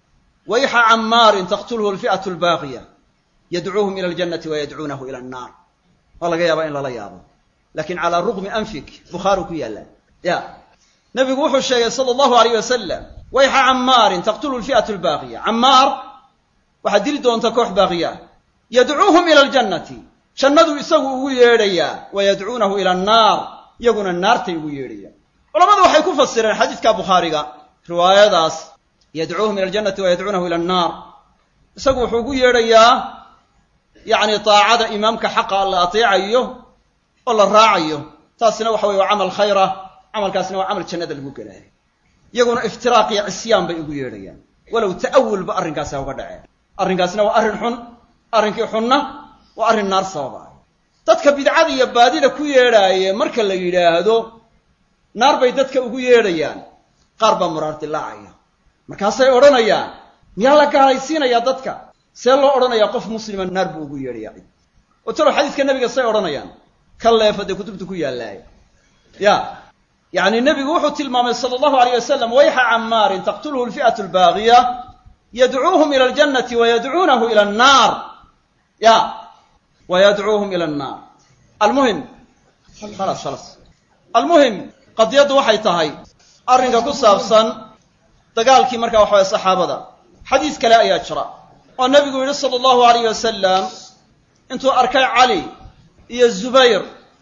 wayxa camaarin taqtulhu alfi'atu albaaqiya yadcuuhum ila aljannati wa yadcuunahu ila annaar waa laga yaabaa in lala yaabo lakin calaa rugmi anfik bukhaari ku yaallaa ya nabigu wuxuu sheegay sala allahu alayh wasalam wayxa camaarin taqtulhu alfi'atu albaaqiya camaar waxaad dili doonta koox baaqiya yadcuuhum ila aljannati jannadu isagu ugu yeedhayaa wa yadcuunahu ila annaar iyaguna naartay ugu yeedhayaan culamadu waxay ku fasireen xadiidka bukhaariga riwaayadaas yadcuuhum ila aljannati wa yadcuunahu ila annaar isagu wuxuu ugu yeedhayaa yacni daacada imaamka xaqa la ateecayo oo la raacayo taasina waxa weye waa camal khayra camalkaasina waa camal jannada lagu gelaayo iyaguna iftiraaq iyo cisyaan bay ugu yeedhayaan walow ta'awulba arrinkaasi ha uga dhaceen arrinkaasina waa arrin xun arrinkii xunna waa arrin naar sababa dadka bidcada iyo baadida ku yeedhaaye marka la yidhaahdo naar bay dadka ugu yeedhayaan qaar baa muraar dilaacaya markaasay odhanayaan miyaa la gaalaysiinayaa dadka see loo odhanayaa qof muslima naar buu ugu yeedhayaa cid oo talow xadiiska nebiga say odhanayaan ka leefa dee kutubta ku yaallaaye ya yacni nebigu wuxuu tilmaamay sala allahu alayh wasalam wayxa camaarin taqtulhu alfi'atu albaaqiya yadcuuhum ila aljannati wa yadcuunahu ila annaar ya wa yadcuuhum ila annaar almuhim khalas khalas almuhim qadiyaddu waxay tahay arrinka ku saabsan dagaalkii markaa waxa waye saxaabada xadiis kale ayaa jira oo nebigu yidhi sala allahu alayh wasalam intuu arkay cali iyo zubayr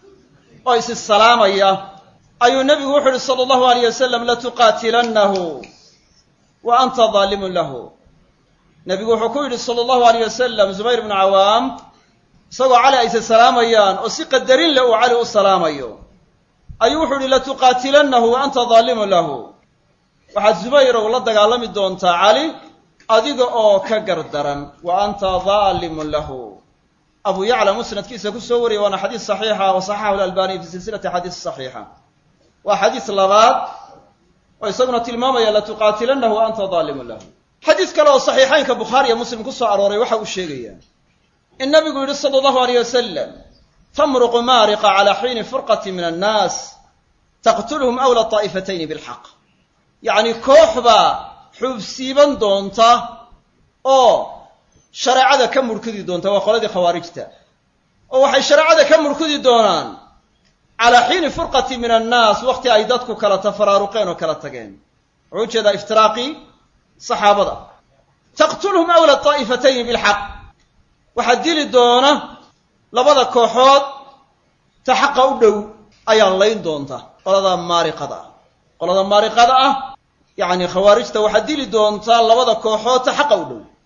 oo isi salaamaya ayuu nebigu wuxuu yihi sala allahu alayh wasalam latuqaatilannahu wa anta daalimun lahu nebigu wuxuu ku yidhi sala allahu alayh wasalam zubayr ibnu cawaam isagoo cali ayse salaamayaan oo si qadarin leh uu cali u salaamayo ayuu wuxuu yihi latuqaatilannahu wa anta daalimun lahu waxaad zubayrow la dagaalami doontaa cali adiga oo ka gardaran wa anta daalimun lahu abu yacla musnadkiisa ku soo wariyay waana xadiis saxiixa wa saxaxahu alalbaniy fi silsilati xadiis saxiixa waa xadiis labaad oo isaguna tilmaamaya latuqaatilannahu wa anta daalimun lahu xadiis kale oo saxiixaynka bukhaari iyo muslim ku soo arooray waxa uu sheegayaa in nabigu yidhi sala allahu alayh wasalam tamruqu maariqa calaa xiini furqati min annaas taqtuluhum awla طaa'ifatayni bilxaq yacni koox baa xuubsiiban doonta oo shareecada ka murkudi doonta waa qoladii khawaarijta oo waxay shareecada ka murkudi doonaan calaa xiini furqati min annaas wakhti ay dadku kala tafaraaruqeen oo kala tageen wuxuu ujeedaa iftiraaqii saxaabada taqtulhum awla طaa'ifatayni bilxaq waxaa dili doona labada kooxood ta xaqa u dhow ayaa layn doonta qolada maariqada ah qolada maariqada ah yacni khawaarijta waxaa dili doontaa labada kooxood ta xaqa u dhow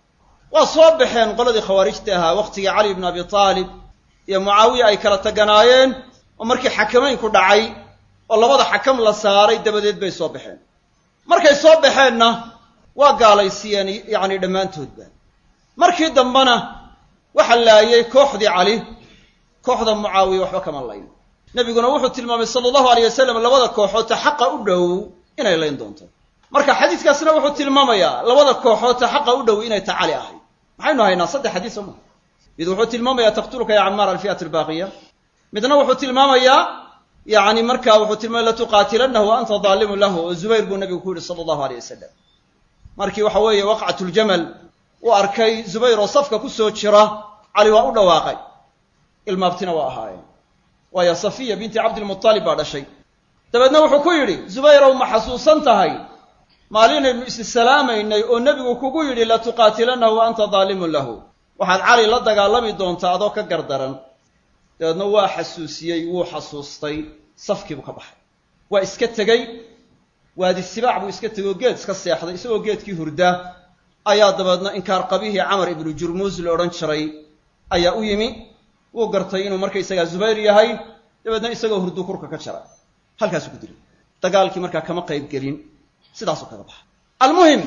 waa soo baxeen qoladii khawaarijta ahaa wakhtigii cali ibnu abi taalib iyo mucaawiya ay kala taganaayeen oo markii xakamaynku dhacay oo labada xakam la saaray dabadeed bay soo baxeen markay soo baxeenna waa gaalaysiiyeen yacni dhammaantoodba markii dambena waxa laayay kooxdii cali kooxda mucaawiya waxba kama layn nebiguna wuxuu tilmaamay sala allahu aleyh wasalam labada kooxood ta xaqa u dhow inay layn doonto marka xadiiskaasna wuxuu tilmaamayaa labada kooxood ta xaqa u dhow inay ta cali ahayd maxaynu haynaa saddex xadiis soo maha mid wuxuu tilmaamayaa taqtuluka ya camaar alfi'at albaaqiya midna wuxuu tilmaamayaa yani marka wuxuu tilmaamay latuqaatilanahu wa anta daalimun lahu oo zubayr buu nabigu ku yihi sala allahu aleyh wasalam markii waxa weeye waqcat ljamal uu arkay zubayr oo safka ku soo jira cali waa u dhawaaqay ilmaabtina waa ahaayeen waayo safiya binti cabdilmutalib baa dhashay dabeedna wuxuu ku yidhi zubayrow ma xasuusan tahay maalinaynu issalaamaynay oo nebigu kugu yidhi latuqaatilanahu wa anta daalimun lahu waxaad cali la dagaalami doontaa adoo ka gardaran dabeedna waa xasuusiyey wuu xasuustay safkiibuu ka baxay waa iska tegey waadi sibaac buu iska tegey oo geed iska seexday isagoo geedkii hurda ayaa dabeedna inkaar qabihii camar ibnu jurmuus la odhan jiray ayaa u yimi wuu gartay inuu markaysagaa zubayr yahay dabeedna isagoo hurdu kurka ka jara halkaasuu ku dilay dagaalkii markaa kama qayb gelin sidaasuu kaga baxa almuhim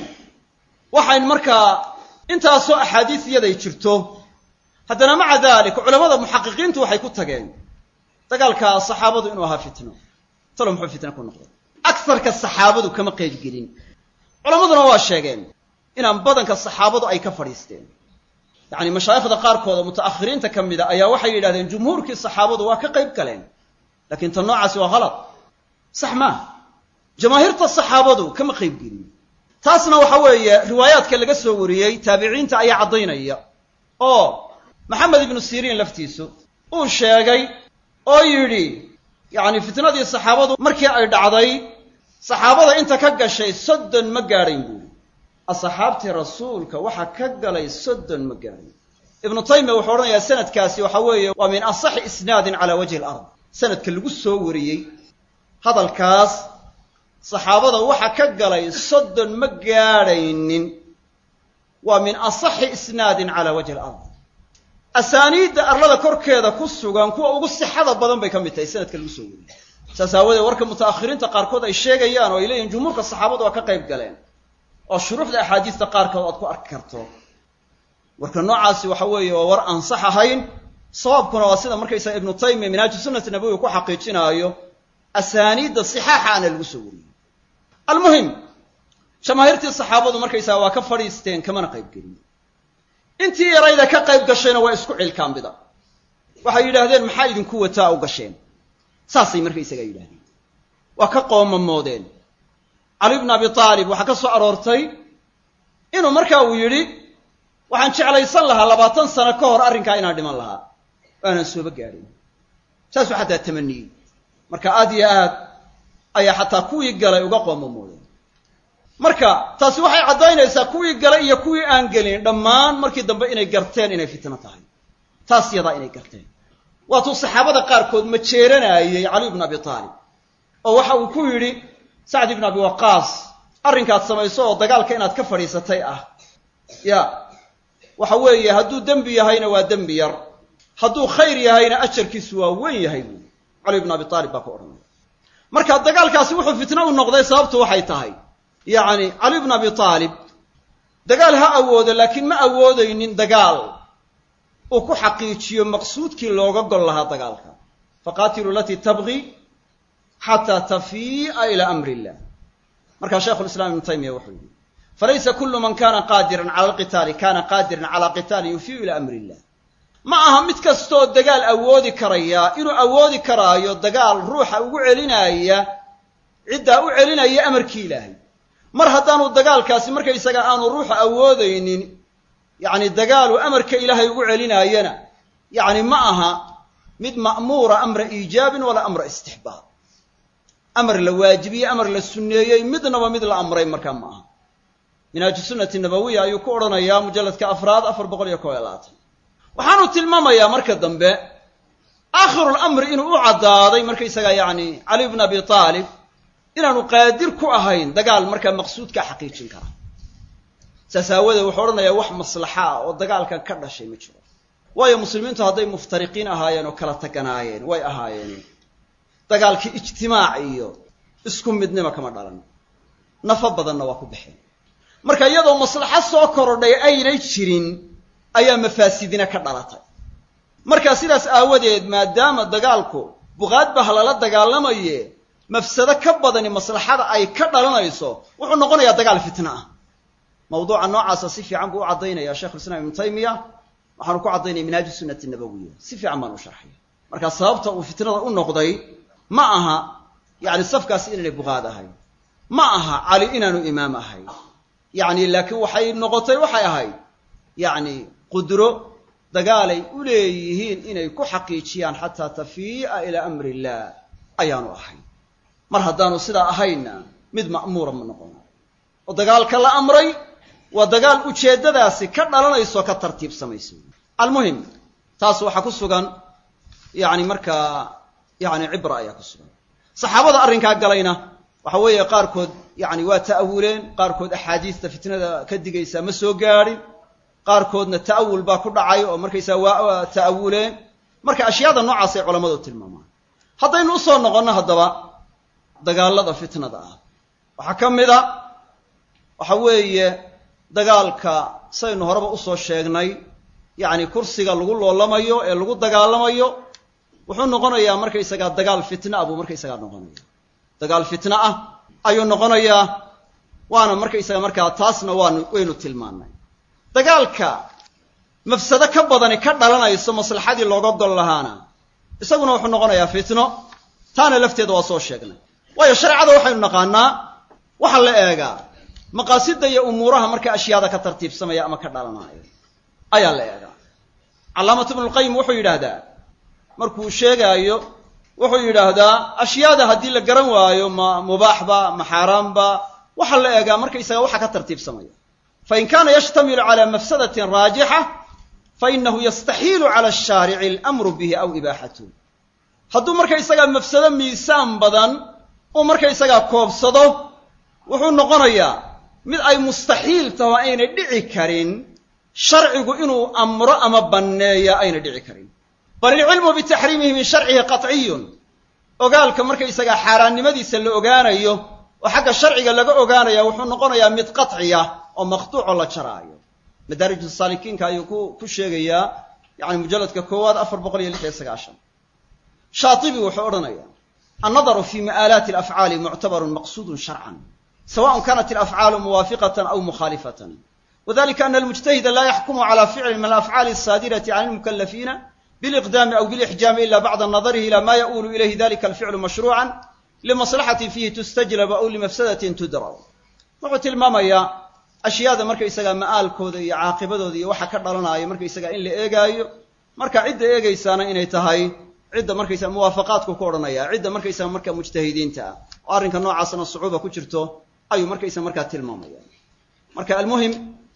waxayn markaa intaasoo axaadiis iyaday jirto haddana maca dalik culamada muxaqiqiintu waxay ku tageen dagaalka saxaabadu inuu ahaa fitno talo muxuu fitna ku noqday agsarka saxaabadu kama qayb gelin culammaduna waa sheegeen inaan badanka saxaabadu ay ka fadhiisteen yacni mashaayikhda qaarkooda muta'akhiriinta ka mida ayaa waxay yidhahdeen jumhuurkii saxaabadu waa ka qayb galeen laakiin tan noocaasi waa halad sax maaha jamaahiirta saxaabadu kama qayb gelin taasna waxa weeye riwaayaadka laga soo wariyey taabiciinta ayaa caddaynaya oo maxamed ibnu siriin laftiisu uu sheegay oo yidhi yacni fitnadii saxaabadu markii ay dhacday saxaabada inta ka gashay soddon ma gaadhayn buuri asxaabtii rasuulka waxa ka galay soddon ma gaadhayn ibnu taymiya wuxuu odhanayaa sanadkaasi waxa weeye waa min asaxi isnaadin calaa wajhi alard sanadka lagu soo wariyey hadalkaas saxaabada waxa ka galay soddon ma gaadhaynin waa min asaxi isnaadin calaa wajhi alard asaaniidda arlada korkeeda ku sugan kuwa ugu sixada badan bay ka mid tahay sanadka lagu soo wariyey saas aawadeed warka muta'akhiriinta qaarkood ay sheegayaan oo ay leeyihin jumhuurka saxaabadu waa ka qayb galeen oo shuruuxda axaadiista qaarkood aad ku arki karto warka noocaasi waxa weeye waa war aan sax ahayn sababkuna waa sida markaysaga ibnu taymiya minaaji sunnati nabawiga ku xaqiijinaayo asaaniidda sixaaxa ana lagu soo wariyey almuhim jamaahiirtii saxaabadu markaysaga waa ka fadhiisteen kamana qayb gelin intii yarayda ka qayb gashayna waa isku cilkaambida waxay yidhaahdeen maxaa idinku wataa u gasheen saasay markaysaga yidhahdeen waa ka qoomamoodeen cali bnu abi aalib waxaa ka soo aroortay inuu markaa uu yidhi waxaan jeclaysan lahaa labaatan sano ka hor arrinkaa inaan dhiman lahaa aanan sooba gaadhin saasuu xataa tamaniyey marka aad iyo aad ayaa xataa kuwii galay uga qoomamoodeen marka taasi waxay caddaynaysaa kuwii galay iyo kuwii aan gelin dhammaan markii dambe inay garteen inay fitno tahay taas yadaa inay garteen waatuu saxaabada qaarkood ma jeeranaayey cali bnu abi aalib oo waxa uu ku yidhi sacd ibnu abi waqaas arrinkaad samayso oo dagaalka inaad ka fadhiisatay ah ya waxa weeye hadduu dembi yahayna waa dembi yar hadduu khayr yahayna ajarkiisu waa weyn yahay buuli cali bnu abi aalib baa ku odhanaya marka dagaalkaasi wuxuu fitno u noqday sababtu waxay tahay yacni cali bnu abi aalib dagaal ha awoodo laakiin ma awoodaynin dagaal uu ku xaqiijiyo maqsuudkii looga gol lahaa dagaalka faqaatilu alatii tabgi xataa tafii'a ilaa amri illah markaa shaikhu lislam ibnu taymiya wuxuu yihi falaysa kullu man kana qaadiran cala alqitaali kana qaadiran cala qitaalin yufiiu ila amri illah ma aha mid kastoo dagaal awoodi karaya inuu awoodi karaayo dagaal ruuxa ugu celinaya ciddaa u celinaya amarkii ilaahay mar haddaanu dagaalkaasi markaysaga aanu ruuxa awoodaynin yacni dagaalu amarka ilaahay ugu celinaayana yacni ma aha mid ma'muura amra iijaabin walaa amra istixbaab amar la waajibiyey amar la sunneeyey midnaba mid la amray markaa ma aha minhaaju sunnati nabawiya ayuu ku odhanayaa mujalladka afraad afar boqol iyo kob iyo labaatan waxaanu tilmaamayaa marka dambe aakhirulamri inuu u caddaaday markaysaga yacni cali bn abi aalib inaanu qaadir ku ahayn dagaal markaa maqsuudkaa xaqiijin kara saas aawadeed wuxuu odhanayaa wax maslaxa ah oo dagaalkan ka dhashay ma jiro waayo muslimiintu hadday muftariqiin ahaayeen oo kala taganaayeen way ahaayeen dagaalkii ijtimaac iyo isku midnima kama dhalan nafo badanna waa ku baxeen marka iyadoo maslaxo soo korodhay aynay jirin ayaa mafaasidina ka dhalatay marka sidaas aawadeed maadaama dagaalku buqaad bah lala dagaalamaye mafsado ka badani maslaxada ay ka dhalanayso wuxuu noqonayaa dagaal fitna ah mawduuca noocaasa si fiican buu u caddaynaya sheikhulislaam ibnu taymiya waxaanu ku caddaynaya minhaaju sunnati nabawiya si fiican baan u sharxaya marka sababta uu fitnada u noqday ma aha yacni safkaasi inaanay buqaad ahayn ma aha cali inaanu imaam ahayn yacni laakiin waxay noqotay waxay ahayd yacni qudro dagaalay u leeyihiin inay ku xaqiijiyaan xataa tafii'a ilaa amri illah ayaanu ahayn mar haddaanu sidaa ahaynna mid ma'muura ma noqon oo dagaalka la amray waa dagaal ujeeddadaasi ka dhalanayso ka tartiibsamaysa almuhim taas waxaa ku sugan yacni markaa yacni cibra ayaa ku sugan saxaabada arrinkaa galayna waxa weeye qaarkood yacni waa ta'awuleen qaarkood axaadiista fitnada ka digaysaa ma soo gaadhin qaarkoodna ta'awul baa ku dhacay oo markaysaa waa ta'awuleen marka ashyaada noocaas ay culammadu tilmaamaan haddaynu usoo noqonno haddaba dagaalada fitnada ah waxaa ka mid a waxa weeye dagaalka saynu horeba usoo sheegnay yacni kursiga lagu loolamayo ee lagu dagaalamayo wuxuu noqonayaa markaysagaa dagaal fitna ah buu markaysagaa noqonaya dagaal fitna ah ayuu noqonayaa waana markaysaga markaa taasna waanu waynu tilmaannay dagaalka mafsado ka badani ka dhalanayso maslaxadii looga gol lahaana isaguna wuxuu noqonayaa fitno taana lafteeda waa soo sheegnay waayo shareecada waxaynu naqaanaa waxaa la eegaa maqaasida iyo umuuraha marka ashyaada ka tartiibsamaya ama ka dhalanaayo ayaa la eegaa calaamatu ibnulqayim wuxuu yidhaahdaa markuu sheegaayo wuxuu yidhaahdaa ashyaada haddii la garan waayo ma mubaaxba ma xaaraamba waxaa la eegaa markaysaga waxa ka tartiibsamaya fain kaana yashtamilu cala mafsadatin raajixa fainahu yastaxiilu cala ashaarici alamru bihi aw ibaaxatuh hadduu markaysagaa mafsado miisaan badan uu markaysagaa koobsado wuxuu noqonayaa mid ay mustaxiil taho aynay dhici karin sharcigu inuu amro ama banneeya ayna dhici karin bal ilcilmu bitaxriimihi min sharcihi qatciyun ogaalka markaysagaa xaaraannimadiisa la ogaanayo oo xagga sharciga laga ogaanaya wuxuu noqonayaa mid qatciya oo maqtuucoo la jaraayo madaariju saalikiinka ayuu ku ku sheegayaa yani mujalladka koowaad afar boqol iyo lix iyo sagaashan shaatibi wuxuu odhanaya annadaru fi ma'aalaati alafcaali muctabarun maqsuudun sharcan sawaءn kanat alafcaalu muwaafiqatan aw mukhaalifatan wadalika ana almujtahida laa yaxkumu cala ficlin min alafcaali asaadirati can almukalafiina biliqdaami aw bilixjaami ila bacda nadarihi ila ma yaulu ilayhi dalika alficlu mashruucan limaslaxatin fiihi tustajlab aw limafsadatin tudrab wuxuu tilmaamayaa ashyaada markaysagaa ma'aalkooda iyo caaqibadooda iyo waxa ka dhalanaayo markaysagaa in la eegaayo marka cidda eegaysaana inay tahay cidda markaysaga muwaafaqaadku ku odhanaya cidda markaysaga marka mujtahidiinta ah oo arrinka noocaasna sucuuba ku jirto ayuu markaysaga markaa tilmaamaya marka almuhim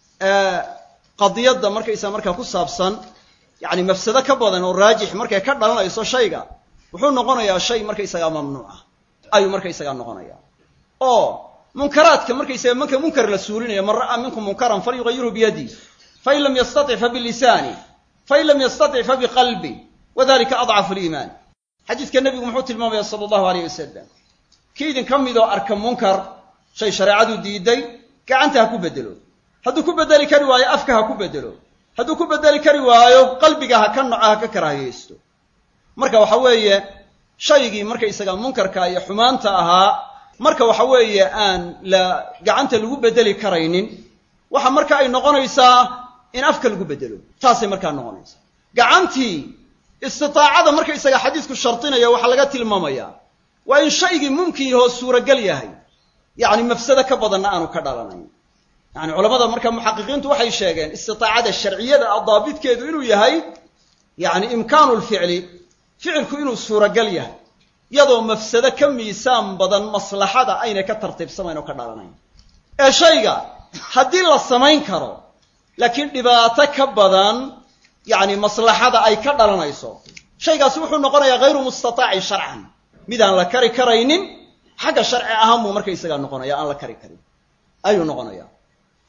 qadiyadda markaysaga markaa ku saabsan yani mafsado ka badan oo raajix markay ka dhalanayso shayga wuxuu noqonayaa shay markaysagaa mamnuuca ayuu markaysagaa noqonaya oo munkaraadka markaysaga marka munkar la suulinayo man ra'aa minkum munkaran falyugayirhu biyadi fain lam yastatic fabilisaani fain lam yastatic fabiqalbi wadalika adcafu liimaan xadiidka nebigu muxuu tilmaamaya sala allahu aleyh wasalam kii idinka midoo arka munkar shay shareecadu diiday gacanta ha ku bedelo hadduu ku bedeli kari waayo afka ha ku bedelo hadduu ku bedeli kari waayo qalbiga ha ka noco ha ka karaahiyeysto marka waxa weeye shaygii markaysaga munkarka iyo xumaanta ahaa marka waxa weeye aan la gacanta lagu bedeli karaynin waxa marka ay noqonaysaa in afka lagu bedelo taasay markaa noqonaysaa gacantii istitaacada markaysaga xadiisku shardinaya waxaa laga tilmaamayaa waa in shaygii mumkin yahoo suuragal yahay yacni mafsado ka badanna aanu ka dhalanayn yani culamada marka muxaqiqiintu waxay sheegeen istitaacada sharciyada a daabitkeedu inuu yahay yani imkaanu lficli ficilku inuu suuragal yahay iyadoo mafsado ka miisaan badan maslaxada aynay ka tartiibsamayn oo ka dhalanayn ee shayga haddii la samayn karo laakiin dhibaato ka badan yani maslaxada ay ka dhalanayso shaygaasi wuxuu noqonayaa hayru mustataacin sharcan midaan la kari karaynin xagga sharci ahaan buu markaysagaa noqonaya aan la kari karin ayuu noqonaya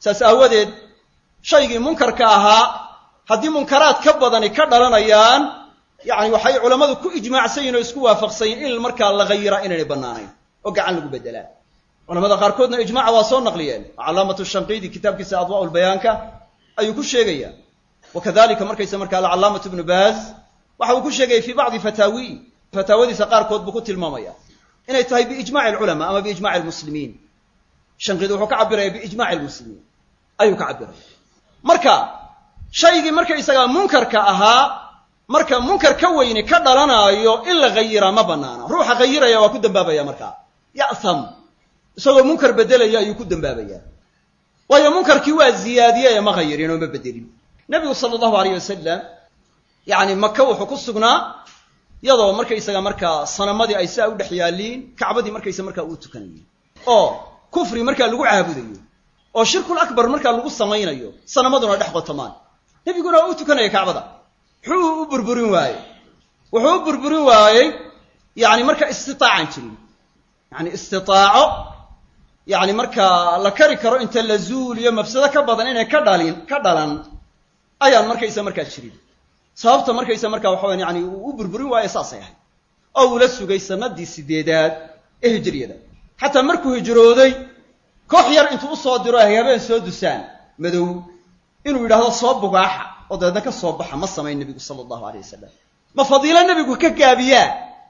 saas aawadeed shaygii munkarka ahaa haddii munkaraad ka badani ka dhalanayaan yacni waxay culammadu ku ijmaacsan yihin oo isku waafaqsan yihin in markaa la ghayiraa inaynay bannaanayn oo gacan lagu beddelaa culamada qaarkoodna ijmaaca waa soo naqliyeen calaamatu shanqiidi kitaabkiisa adwaa lbayaanka ayuu ku sheegaya wa kadalika markaysa markaa alcalaamatu ibnu baaz waxa uu ku sheegayay fii bacdi fataawi fataawadiisa qaarkood buu ku tilmaamaya inay tahay biijmaci alculamaa ama biijmaci almuslimiin shanqiidi wuxuu ka cabiraya biijmaci almuslimiin ayuu ka cabiraya marka shaygii markaysagaa munkarka ahaa marka munkar ka weyni ka dhalanaayo in la ghayiraa ma banaana ruuxa ghayiraya waa ku dambaabaya markaa ya'tham isagoo munkar beddelaya ayuu ku dambaabaya waayo munkarkii waa ziyaadiyey ee ma ghayirin oo ma bedelin nebigu sala allahu alayh wasalam yacni maka wuxuu ku sugnaa iyadoo markaysaga markaa sanamadii ay saa u dhex yaalliin kacbadii markaysa markaa uu tukanayay oo kufri markaa lagu caabudayo oo shirkul akbar markaa lagu samaynayo sanamaduna dhex qotomaan nebiguna waa u tukanaya kacbada muxuu u burburin waayey wuxuu u burburin waayey yacni marka istitaacan jirin yacni istitaaco yacni markaa la kari karo inta la zuuliyo mafsado ka badan inay ka dhalin ka dhalan ayaan markaysa markaa jirin sababta markaysa markaa waxa waya yani uu u burburin waayo saasay ahayd oo uu la sugay sanadii sideedaad ee hijriyada xataa markuu hijrooday koox yar intuu usoo diro ay habeen soo dusaan madow inuu yidhaahdo soo bugaaxa oo dabeedna ka soo baxa ma samayn nebigu sala allahu aleyh wasalam ma fadiilo nebigu ka gaabiyaa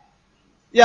ya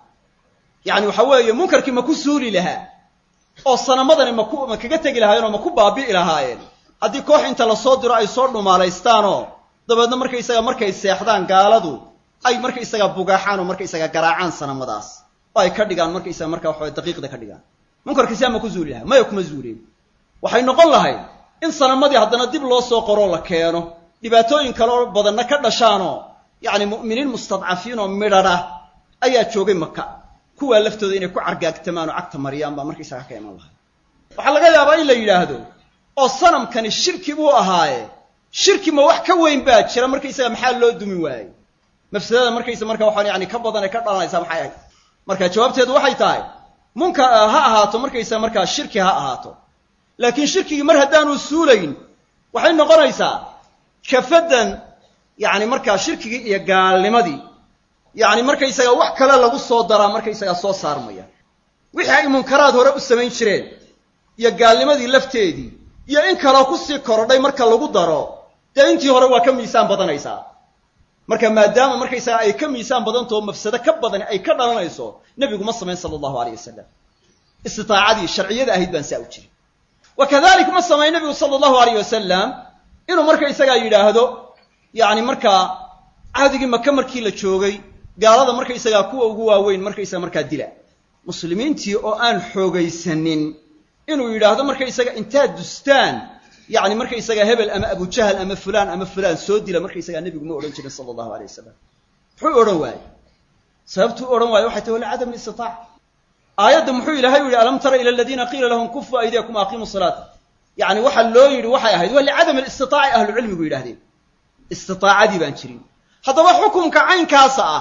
yacni waxa weeye munkarkii ma ku suuli lahaa oo sanamadani maku ma kaga tegi lahaayeen oo ma ku baabi'i lahaayeen haddii koox inta lasoo diro ay soo dhumaalaystaanoo dabeedna markaysaga markay seexdaan gaaladu ay markaysaga bugaaxaan oo markaysaga garaacaan sanamadaas oo ay ka dhigaan markaysaga marka waxawa daqiiqda ka dhigaan munkarkii siaa ma ku zuuli lahaa maya kuma zuuleen waxay noqon lahayd in sanamadii haddana dib loo soo qoroo la keeno dhibaatooyin kaleo badanna ka dhashaanoo yacni mu'miniin mustadcafiin oo midhadha ayaa joogay maka kuwaa laftooda inay ku cargaagtamaan oo cagta mariyaan baa markaysaga ka iman lahay waxaa laga yaabaa in la yidhaahdo oo sanamkani shirki buu ahaaye shirki ma wax ka weyn baa jira markaysaga maxaa loo dumi waayey mafsadada markaysa marka waxaan yani ka badan ee ka dhalanaysaa maxay ahayd marka jawaabteedu waxay tahay munkar ha ahaato markaysa markaa shirki ha ahaato laakiin shirkigii mar haddaanu suulayn waxay noqonaysaa kafadan yacni markaa shirkigii iyo gaalnimadii yacni markaysaga wax kale lagu soo daraa markaysaga soo saarmaya wixii ay munkaraad hore u samayn jireen iyo gaalnimadii lafteedii iyo in kaloo kusii korodhay marka lagu daro dee intii hore waa ka miisaan badanaysaa marka maadaama markaysaga ay ka miisaan badantaho mafsado ka badani ay ka dhalanayso nebigu ma samayn sala allahu aleyh wasalam istitaacadii sharciyada ahayd baan saa u jirin wa kadalik ma samayn nebigu sala allahu aleyh wasalam inuu markaysagaa yidhaahdo yacni markaa cahdigii maka markii la joogay gaalada markaysagaa kuwa ugu waaweyn markaysaga markaa dila muslimiintii oo aan xoogaysanin inuu yidhaahdo markaysaga intaad dustaan yacni markaysaga hebel ama abujahal ama fulaan ama fulaan soo dila markaysagaa nebigu ma odhan jirin sala allahu alay wasalam muxuu odhan waaye sababtuu odhan waaye waxay tahi wala cadam istitaaca aayadda muxuu ilahay u yihi alam tara ila aladiina qiila lahum kufu aydiyakum aqimu salaata yacni waxa loo yidhi waxay ahayd waa licadam alistitaaci ahlucilmigu yidhahdeen istitaacadii baan jirin haddaba xukumka caynkaasa ah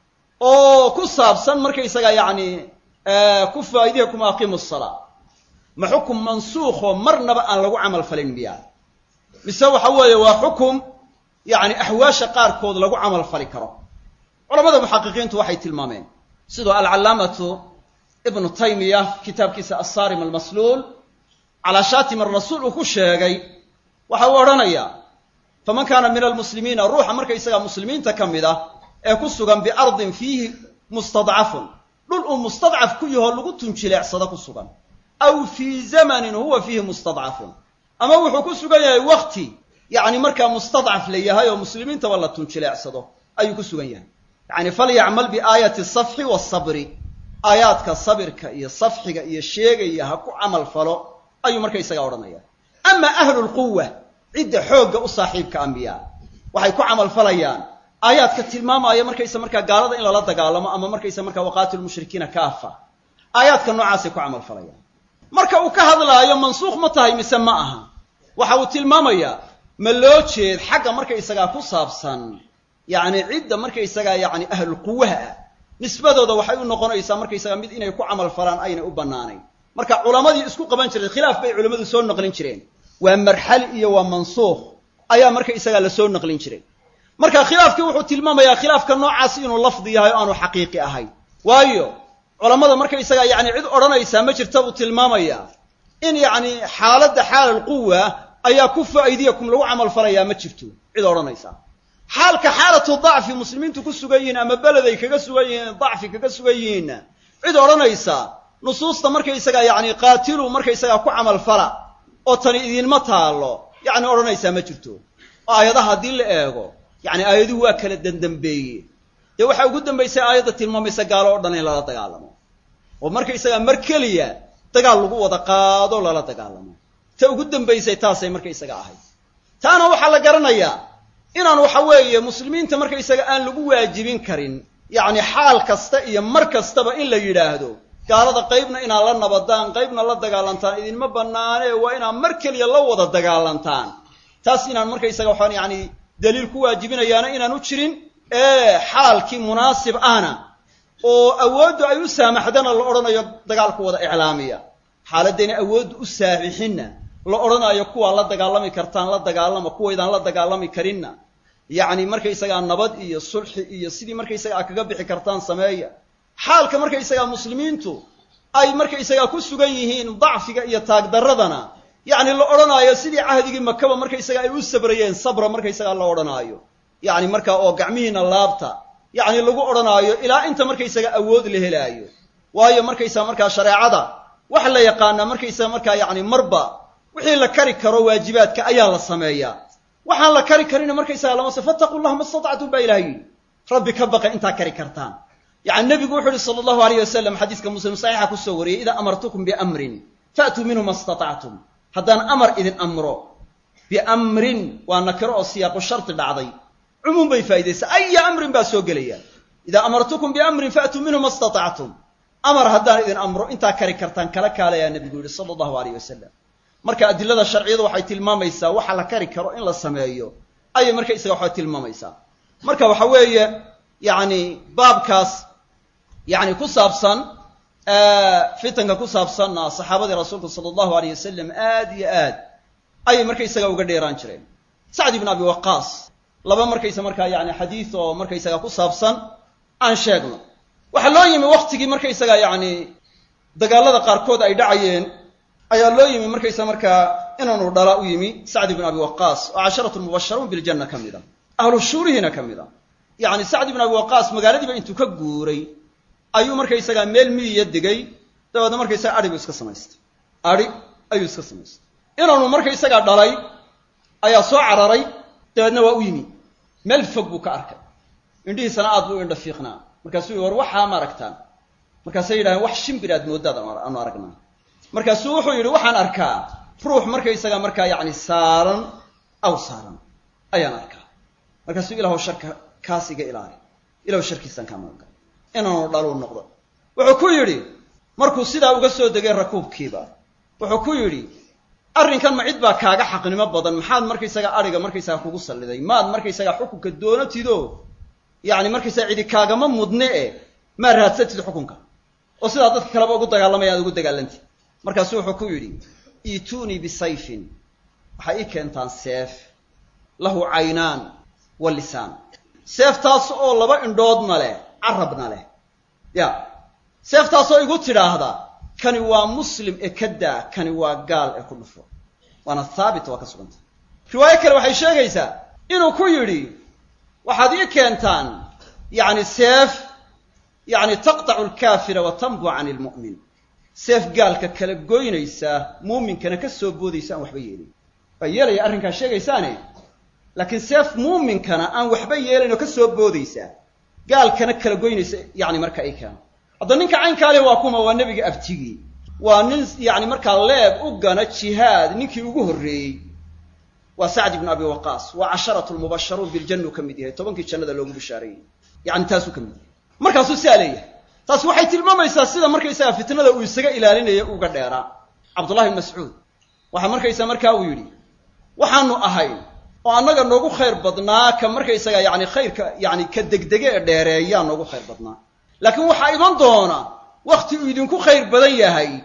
oo ku saabsan markaysaga yacni kufu aydiyakum aqimu salaa ma xukum mansuukhoo marnaba aan lagu camal falin miyaa mise waxa weeye waa xukum yacni axwaasha qaarkood lagu camal fali karo culamada muxaqiqiintu waxay tilmaameen sidoo alcallaamatu ibnu taymiya kitaabkiisa assaarim almasluul calaa shaatim arasuul uu ku sheegay waxa uu odhanayaa faman kaana min almuslimiina ruuxa markaysaga muslimiinta ka mid ah ee ku sugan biardin fiihi mustadcafun dhul uu mustadcaf ku yahoo lagu tunjileecsado ku sugan aw fii zamanin huwa fiihi mustadcafun ama wuxuu ku sugan yahay wakti yacni markaa mustadcaf la yahay oo muslimiintaba la tunjileecsado ayuu ku sugan yahay yacni falyacmal biaayati safxi wasabri aayaadka sabirka iyo safxiga iyo sheegaya ha ku camal falo ayuu markaysaga odhanaya ama ahlu lquwa cidda xoogga u saaxiibka ambiyaa waxay ku camal falayaan aayaadka tilmaamaya markaysa markaa gaalada in lala dagaalamo ama markaysa markaa waqaatilu mushrikiina kaafa aayaadka noocaasay ku camal falayaan marka uu ka hadlaayo mansuukh ma tahay mise ma aha waxa uu tilmaamayaa ma loo jeed xagga markaysagaa ku saabsan yacni cidda markaysagaa yacni ahluquwaha ah nisbadooda waxay u noqonaysaa markaysagaa mid inay ku camal falaan aynay u bannaanayn marka culammadii isku qaban jiray khilaaf bay culammadu soo naqlin jireen waa marxali iyo waa mansuukh ayaa marka isagaa la soo naqlin jiray marka khilaafkii wuxuu tilmaamayaa khilaafka noocaasi inuu lafdi yahay o aanu xaqiiqi ahayn waayo culammada marka isagaa yacni cid odhanaysaa ma jirta buu tilmaamayaa in yacni xaaladda xaalal quwa ayaa kufa aydiyakum lagu camal falayaa ma jirto cid odhanaysaa xaalka xaalatu dacfi muslimiintu ku sugan yihiin ama beled ay kaga sugan yihiin dacfi kaga sugan yihiinna cid odhanaysa nusuusta markaysagaa yacni qaatilu markaysagaa ku camal fala oo tani idinma taallo yacni odhanaysaa ma jirto oo aayadaha haddii la eego yacni aayaduhu waa kala dandambeeye dee waxaa ugu dambaysay aayadda tilmaamaysa gaalo o dhan in lala dagaalamo oo markaysagaa mar keliya dagaal lagu wada qaado lala dagaalamo ta ugu dambaysay taasay markaysaga ahayd taana waxaa la garanayaa inaan waxa weeye muslimiinta markaysaga aan lagu waajibin karin yacni xaal kasta iyo mar kastaba in la yidhaahdo gaalada qaybna inaad la nabadaan qaybna la dagaalantaan idinma bannaanee waa inaad mar keliya la wada dagaalantaan taas inaan markaysaga waxaan yacni daliil ku waajibinayaana inaan u jirin ee xaalkii munaasib ahna oo awooddu ay u saamaxdana la odhanayo dagaalku wada iclaamiya xaaladayna awooddu u saamixinna la odhanayo kuwaa la dagaalami kartaan la dagaalama kuwaydaan la dagaalami karinna yacni markaysagaa nabad iyo sulxi iyo sidii markaysagaa kaga bixi kartaan sameeya xaalka markaysagaa muslimiintu ay markaysagaa ku sugan yihiin dacfiga iyo taagdarradana yacni la odhanaayo sidii cahdigii makaba markaysagaa ay u sabrayeen sabra markaysagaa la odhanaayo yacni markaa oo gacmihiina laabta yacni lagu odhanaayo ilaa inta markaysaga awood la helaayo waayo markaysaa markaa shareecada waxa la yaqaanaa markaysaga markaa yacni marba wixii la kari karo waajibaadka ayaa la sameeyaa waxaan la kari karina markaysaga lamase fattaqu llaha ma statactum baa ilahay yidhi rabbi ka baqa intaa kari kartaan yacni nebigu wuxu uhi sala allahu alayh wasalam xadiiska muslim saxiixa kusoo wariyey idaa amartukum biamrin faatuu minhu ma statactum haddaan amar idin amro biamrin waa nakiro oo siyaaqu sharti dhacday cumuum bay faa'idaysaa aya amrin baa soo gelaya idaa amartukum biamrin faatuu minhu ma statactum amar haddaan idin amro intaa kari kartaan kala kaalayaa nebigu yihi sala allahu alayh wasalam marka adilada sharciyadu waxay tilmaamaysaa waxa la kari karo in la sameeyo ayay markaysaga waxay tilmaamaysaa marka waxa weeye yacni baabkaas yacni ku saabsan fitanka ku saabsanna saxaabadii rasuulku sala allahu alayh wasalam aad iyo aad ayay markaysaga uga dheeraan jireen sacd ibn abi waqaas laba markaysa markaa yani xadiid oo markaysaga ku saabsan aan sheegno waxaa loo yimi waktigii markaysaga yacni dagaalada qaarkood ay dhacayeen ayaa loo yimi markaysa markaa inaanu dhala u yimi sacd ibn abi waqaas oo casharatu mubasharuun biljanna ka mid a ahlu shuurihiina ka mid a yacni sacd ibn abi waqaas magaaladiiba intuu ka guuray ayuu markaysagaa meel miyiya degay dabeedna markaysaga adhi buu iska samaystay adhi ayuu iska samaystay inaanu markaysagaa dhalay ayaa soo cararay dabeedna waa u yimi meel fog buu ka arkay indhihiisana aad buu indha fiiqnaa markaasuu yihi war waxaa ma aragtaan markaasay yidhahdeen wax shimbir aad mooddaad aanu aragnaa markaasuu wuxuu yidhi waxaan arkaa ruux markaysaga markaa yacni saaran aw saaran ayaan arkaa markaasuu ilaahw sharka kaas iga ilaali ilaahw sharkiisaan kaa magan inaanu dhaluu noqdo wuxuu ku yidhi markuu sidaa uga soo degay rakuubkiiba wuxuu ku yidhi arrinkan ma cid baa kaaga xaqnimo badan maxaad markaysaga adhiga markaysaga kugu salliday maad markaysaga xukunka doonatido yacni markaysaga cidi kaagama mudne e maa raadsatid xukunka oo sidaa dadka kaleba ugu dagaalamaya aad ugu dagaalantid markaasuu wuxuu ku yidhi iituunii bisayfin waxay ii keentaan seef lahu caynaan wa lisaan seeftaas oo laba indhoodna leh carabna leh ya seeftaasoo igu tidhaahda kani waa muslim ee ka daa kani waa gaal ee ku dhufo waana haabit waa ka sugantay riwaayo kale waxay sheegaysaa inuu ku yidhi waxaad ii keentaan yacni seef yacni taqtacu alkaafira wa tanbu can ilmu'min seef gaalka kala goynaysa muuminkana ka soo boodaysa aan waxba yeelin waa yeelaya arrinkaa sheegaysaane laakiin seef muuminkana aan waxba yeelayn oo ka soo boodaysa gaalkana kala goynaysa yacni marka ay keeno hadda ninka caynkaa leh waa kuma waa nebiga abtigii waa nin yacni markaa leeb u gana jihaad ninkii ugu horreeyey waa sacd ibnu abi waqaas waa casharatu lmubasharuun biljannu ka mid yahay tobankii jannada loogu bishaareeyey yacni taasuu ka mid yahay markaasuu siaa leeyahay taas waxay tilmaamaysaa sida markaysaga fitnada uu isaga ilaalinaya uga dheeraa cabdullahi bn mascuud waxaa markaysaa markaa uu yidhi waxaanu ahayn oo annaga noogu khayr badnaa ka markaysaga yacni khayrka yacni ka degdege ee dheereeyaa noogu khayr badnaa laakiin waxaa iman doona wakhti uu idinku khayr badan yahay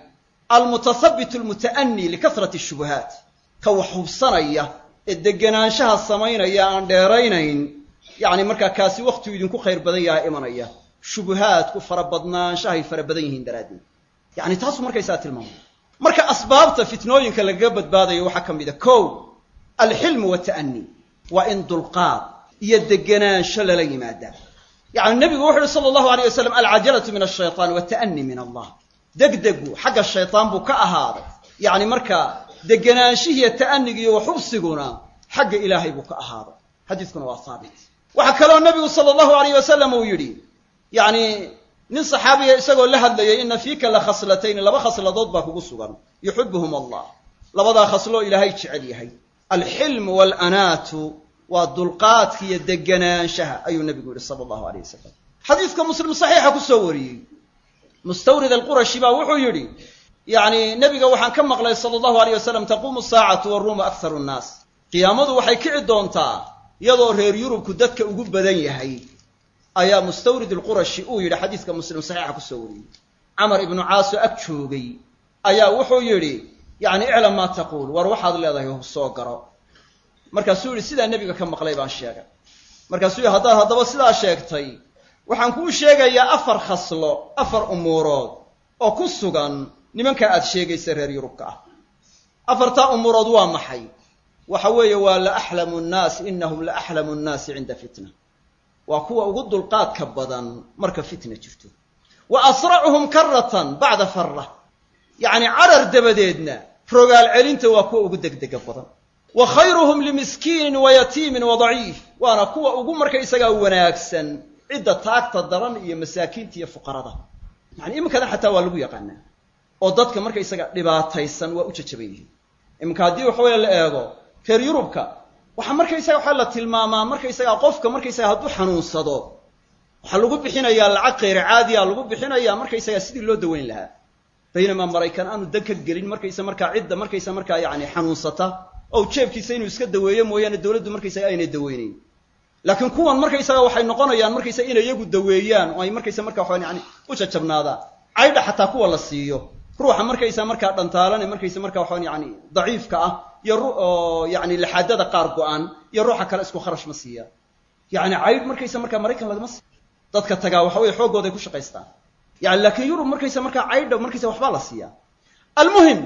almutahabbit almuta'anii likasrati shubuhaat ka wax hubsanaya ee degenaanshaha samaynaya aan dheeraynayn yacni markaa kaasi wakhtigu idinku khayr badan yaha imanaya shubuhaadku farabadnaanshahay fara badan yihiin daraaddeed yacni taasuu markaysaa tilmaamaya marka asbaabta fitnooyinka lagaga badbaadayo waxaa ka mid a kow alxilmu wata'anii waa in dulqaad iyo degenaansho lala yimaadaa yacni nebigu wuxu uhi sala allahu aleyh wasalam alcajalatu min ashaytaan wata'anii min allah degdegu xagga shaytaan buu ka ahaaday yacni markaa degenaanshihiiyo ta'anigiiyo waxubsiguna xagga ilaahay buu ka ahaaday xadiiskuna waa haabit waxaa kaloo nebigu sala allahu aleyh wasalam uu yidhi yacni nin saxaabiya isagoo la hadlayay ina fiika la khaslatayni laba khasladood baa kugu sugan yuxibuhum allah labadaa khasloo ilaahay jecel yahay alxilmu waalanaatu waa dulqaadka iyo deganaanshaha ayuu nebigu yihi sala allahu aleyh wasalam xadiiska muslim saxiixa ku soo wariyey mustawrid alqurashi baa wuxuu yidhi yacni nebiga waxaan ka maqlay sala allahu aleyh wasalam taquumu saacatu waruumu akharu nnaas qiyaamadu waxay kici doontaa iyadoo reer yurubku dadka ugu badan yahay ayaa mustawrid alqurashi uu yidhi xadiiska muslim saxiixa ku soo wariyey camar ibnu caaso ag joogay ayaa wuxuu yidhi yacni iclam maa taquul war waxaad leedahay hub soo garo markaasuu yidhi sidaa nebiga ka maqlay baan sheegay markaasuu yidhi haddaad haddaba sidaa sheegtay waxaan kuu sheegayaa afar khaslo afar umuurood oo ku sugan nimanka aad sheegaysa reer yurubka ah afartaa umuurood waa maxay waxa weeye waa la axlamu nnaas inahum la axlamu nnaasi cinda fitna waa kuwa ugu dulqaadka badan marka fitna jirto wa asracuhum karatan bacda farra yacni carar dabadeedna rogaal celinta waa kuwa ugu degdega badan wa khayruhum limiskiinin wa yatiimin wa daciif waana kuwa ugu markaysagaa wanaagsan cidda taagta daran iyo masaakiinta iyo fuqarada yani iminkadan xataa waa lagu yaqaanaa oo dadka markaysaga dhibaataysan waa u jajaban yihiin iminka haddii waxaweye la eego reer yurubka waxaa markaysaga waxaa la tilmaamaa markaysagaa qofka markaysaga hadduu xanuunsado waxaa lagu bixinayaa lacag khayr caadiya lagu bixinayaa markaysaga sidii loo daweyn lahaa baynamaa maraykan aanu dan ka gelin markaysa markaa cidda markaysa markaa yani xanuunsata oo jeebkiisa inuu iska daweeyo mooyaane dowladdu markaysaga aynay daweynayn laakiin kuwan markaysaga waxay noqonayaan markaysa inay iyagu daweeyaan oo ay markaysa markaa waxaan yani u jajabnaadaan caydha xataa kuwa la siiyo ruuxa markaysa markaa dhantaalane markaysa markaa waxaan yani daciifka ah iyo oo yani laxaadada qaar go-an iyo ruuxa kale isku kharash ma siiya yani caydh markaysa markaa maraykan lagama siiyo dadka tagaa waxa weye xooggooday ku shaqaystaan yani laakiin yurub markaysa markaa caydha markaysa waxbaa la siiyaa almuhim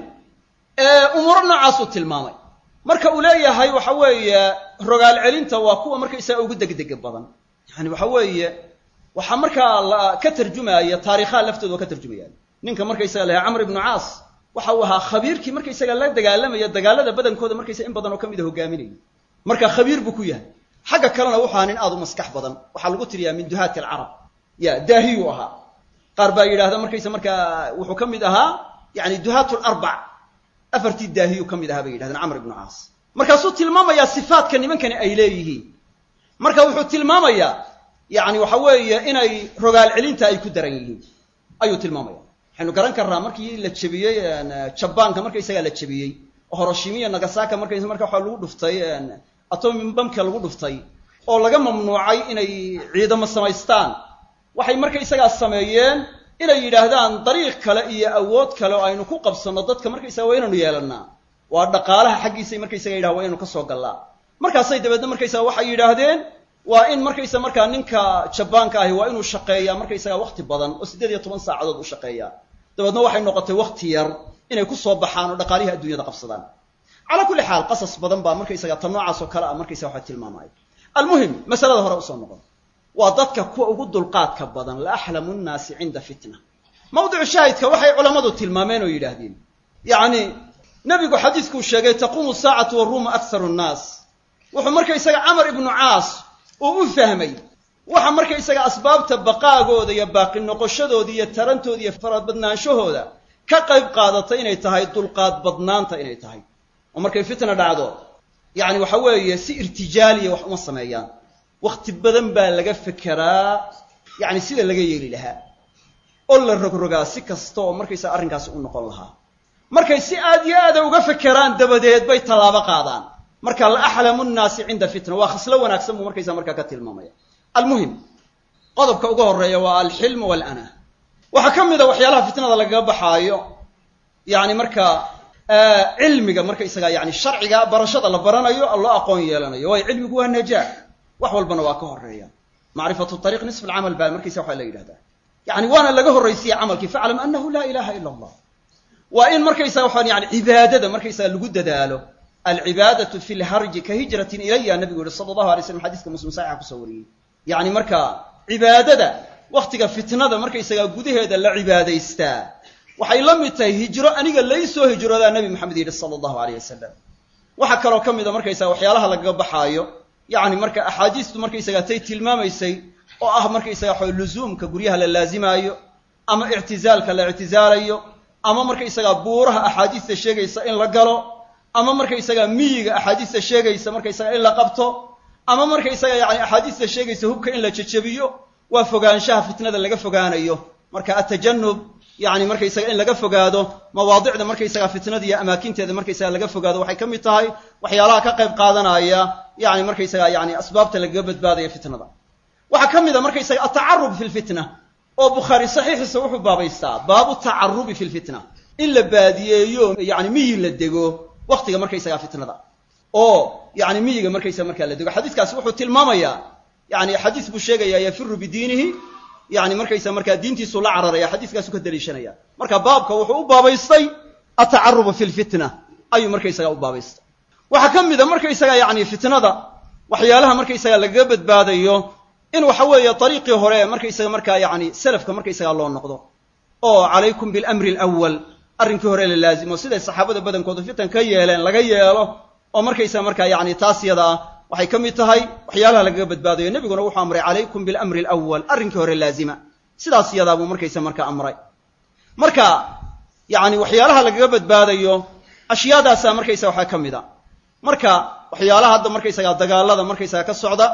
umuuro noocaasuu tilmaamay marka uu leeyahay waxa weeye rogaal celinta waa kuwa markaysaga ugu degdega badan yani waxa weeye waxaa markaa la ka tarjumaya taarikhaha laftooda waa ka tarjumayaan ninka markaysaga lahaa camr ibnu caas waxa uu ahaa khabiirkii markaysaga la dagaalamaya dagaalada badankooda markaysa in badan oo ka mid a hogaaminaya marka khabiir buu ku yahay xagga kalena wuxu ahaa nin aad u maskax badan waxaa lagu tiriyaa min duhaati alcarab ya daahiyuu ahaa qaar baa yidhahda markaysa markaa wuxuu ka mid ahaa yani duhaat larbac afartii daahiyuu ka mid ahaa bay yidhahdeen camr ibnu caas markaasuu tilmaamayaa sifaadka nimankani ay leeyihiin marka wuxuu tilmaamayaa yani waxa weeye inay rogaal celinta ay ku daran yihiin ayuu tilmaamaya waxaynu garan karnaa markii la jebiyey jabaanka markaysagaa la jebiyey oo horoshimiya nagasaka markaysa marka waxaa lagu dhuftay atomi bamka lagu dhuftay oo laga mamnuucay inay ciidamo samaystaan waxay markaysagaa sameeyeen inay yidhaahdaan dariiq kale iyo awood kale oo aynu ku qabsanno dadka markaysaga waa inaynu yeelannaa waa dhaqaalaha xaggiisay markaysaga yidhaha waa inaynu ka soo gallaa markaasay dabeedna markaysaga waxay yidhaahdeen waa in markaysa markaa ninka jabaanka ahi waa inuu shaqeeyaa markaysaga wakti badan oo siddeed iyo toban saacadood u shaqeeyaa dabeedna waxay noqotay wakti yar inay ku soo baxaan oo dhaqaalihii adduunyada qabsadaan calaa kulli xaal qasas badan baa markaysaga tan noocaas oo kale ah markaysaga waxa tilmaamaya almuhim masalada hore usoo noqon waa dadka kuwa ugu dulqaadka badan la axlamu nnaasi cinda fitna mawdicu shaahidka waxay culammadu tilmaameen oo yidhaahdeen yacni nebigu xadiiskuu sheegay taquumu saacatu waruumu akharu nnaas wuxuu markaysaga camar ibnu caas uu u fahmay waxa markaysaga asbaabta baqaagooda iyo baaqi noqoshadooda iyo tarantooda iyo farabadnaanshahooda ka qayb qaadatay inay tahay dulqaad badnaanta inay tahay oo markay fitna dhacdo yacni waxa weeye si irtijaaliya wax uma sameeyaan wakhti badan baa laga fekeraa yacni sida laga yeeli lahaa oo la rogrogaa si kasta oo markaysaga arrinkaasi u noqon lahaa markay si aad iyo aada uga fekeraan dabadeed bay tallaabo qaadaan marka la axlamu nnaasi cinda fitna waa khaslo wanaagsan buu markaysaa markaa ka tilmaamaya almuhim qodobka ugu horeeya waa alxilmu walana waxaa ka mid a waxyaalaha fitnada lagaga baxaayo yani markaa cilmiga markaysaga yani sharciga barashada la baranayo loo aqoon yeelanayo waayo cilmigu waa najaax wax walbana waa ka horeeya macrifatu ariiq nisf alcamal baa markaysa waxaa la yidhahdaa yani waana laga horraysiya camalkii faclam anahu laa ilaha ila allah waa in markaysaga waxaan yani cibaadada markaysaga lagu dadaalo alcibaadatu fi lharji ka hijratin ilaya nabigu yihi sala allahu alay slam xadiiska muslim saxixa kusoo wariyey yani marka cibaadada waktiga fitnada markaysaga gudaheeda la cibaadaystaa waxay la mid tahay hijro aniga laysoo hijroodaa nabi maxamed yidhi sala allahu aleyh wasalam waxaa kaloo ka mida markaysaga waxyaalaha lagaga baxaayo yani marka axaadiistu markaysaga tay tilmaamaysay oo ah markaysaga waxa luzuumka guryaha la laazimaayo ama ictizaalka la ictizaalayo ama markaysaga buuraha axaadiista sheegaysa in la galo ama markaysaga miyiga axaadiista sheegaysa markaysaga in la qabto ama markaysaga yani axaadiista sheegaysa hubka in la jejebiyo waa fogaanshaha fitnada laga fogaanayo marka atajanub yani markaysaga in laga fogaado mawaadicda markaysaga fitnada iyo amaakinteeda markaysaga laga fogaado waxay ka mid tahay waxyaalaha ka qayb qaadanaya yani markaysaga yani asbaabta lagaga badbaadaya fitnada waxaa ka mid a markaysaga atacarub fi lfitna oo bukhaari saxiixiisa wuxuu baabaystaa baabu tacarubi fi lfitna in la baadiyeeyo yani miyi la dego waktiga markaysaga fitnada oo yani miyiga markaysaga markaa la dego xadiiskaasi wuxuu tilmaamayaa yani xadiis buu sheegaya yafiru bidiinihi yani markaysaga markaa diintiisu la cararaya xadiiskaasu ka daliishanaya marka baabka wuxuu u baabaystay atacaruba fi lfitna ayuu markaysaga u baabaystay waxaa ka mid a markaysaga yani fitnada waxyaalaha markaysaga lagaga badbaadayo in waxa weeye ariiqii hore markaysaga markaa yani selafka markaysaga loo noqdo oo calaykum bilamri alawal arrinkii hore la laazimo siday saxaabada badankoodu fitan ka yeeleen laga yeelo oo markaysaga markaa yani taas yada ah waxay ka mid tahay waxyaalaha lagaga badbaadayo nebiguna wuxuu amray calaykum bilamri alawal arrinkii hore laazima sidaas yadaa buu markaysa marka amray marka yani waxyaalaha lagaga badbaadayo ashyaadaasa markaysaga waxaa ka mid a marka waxyaalaha hadda markaysaga dagaalada markaysaga ka socda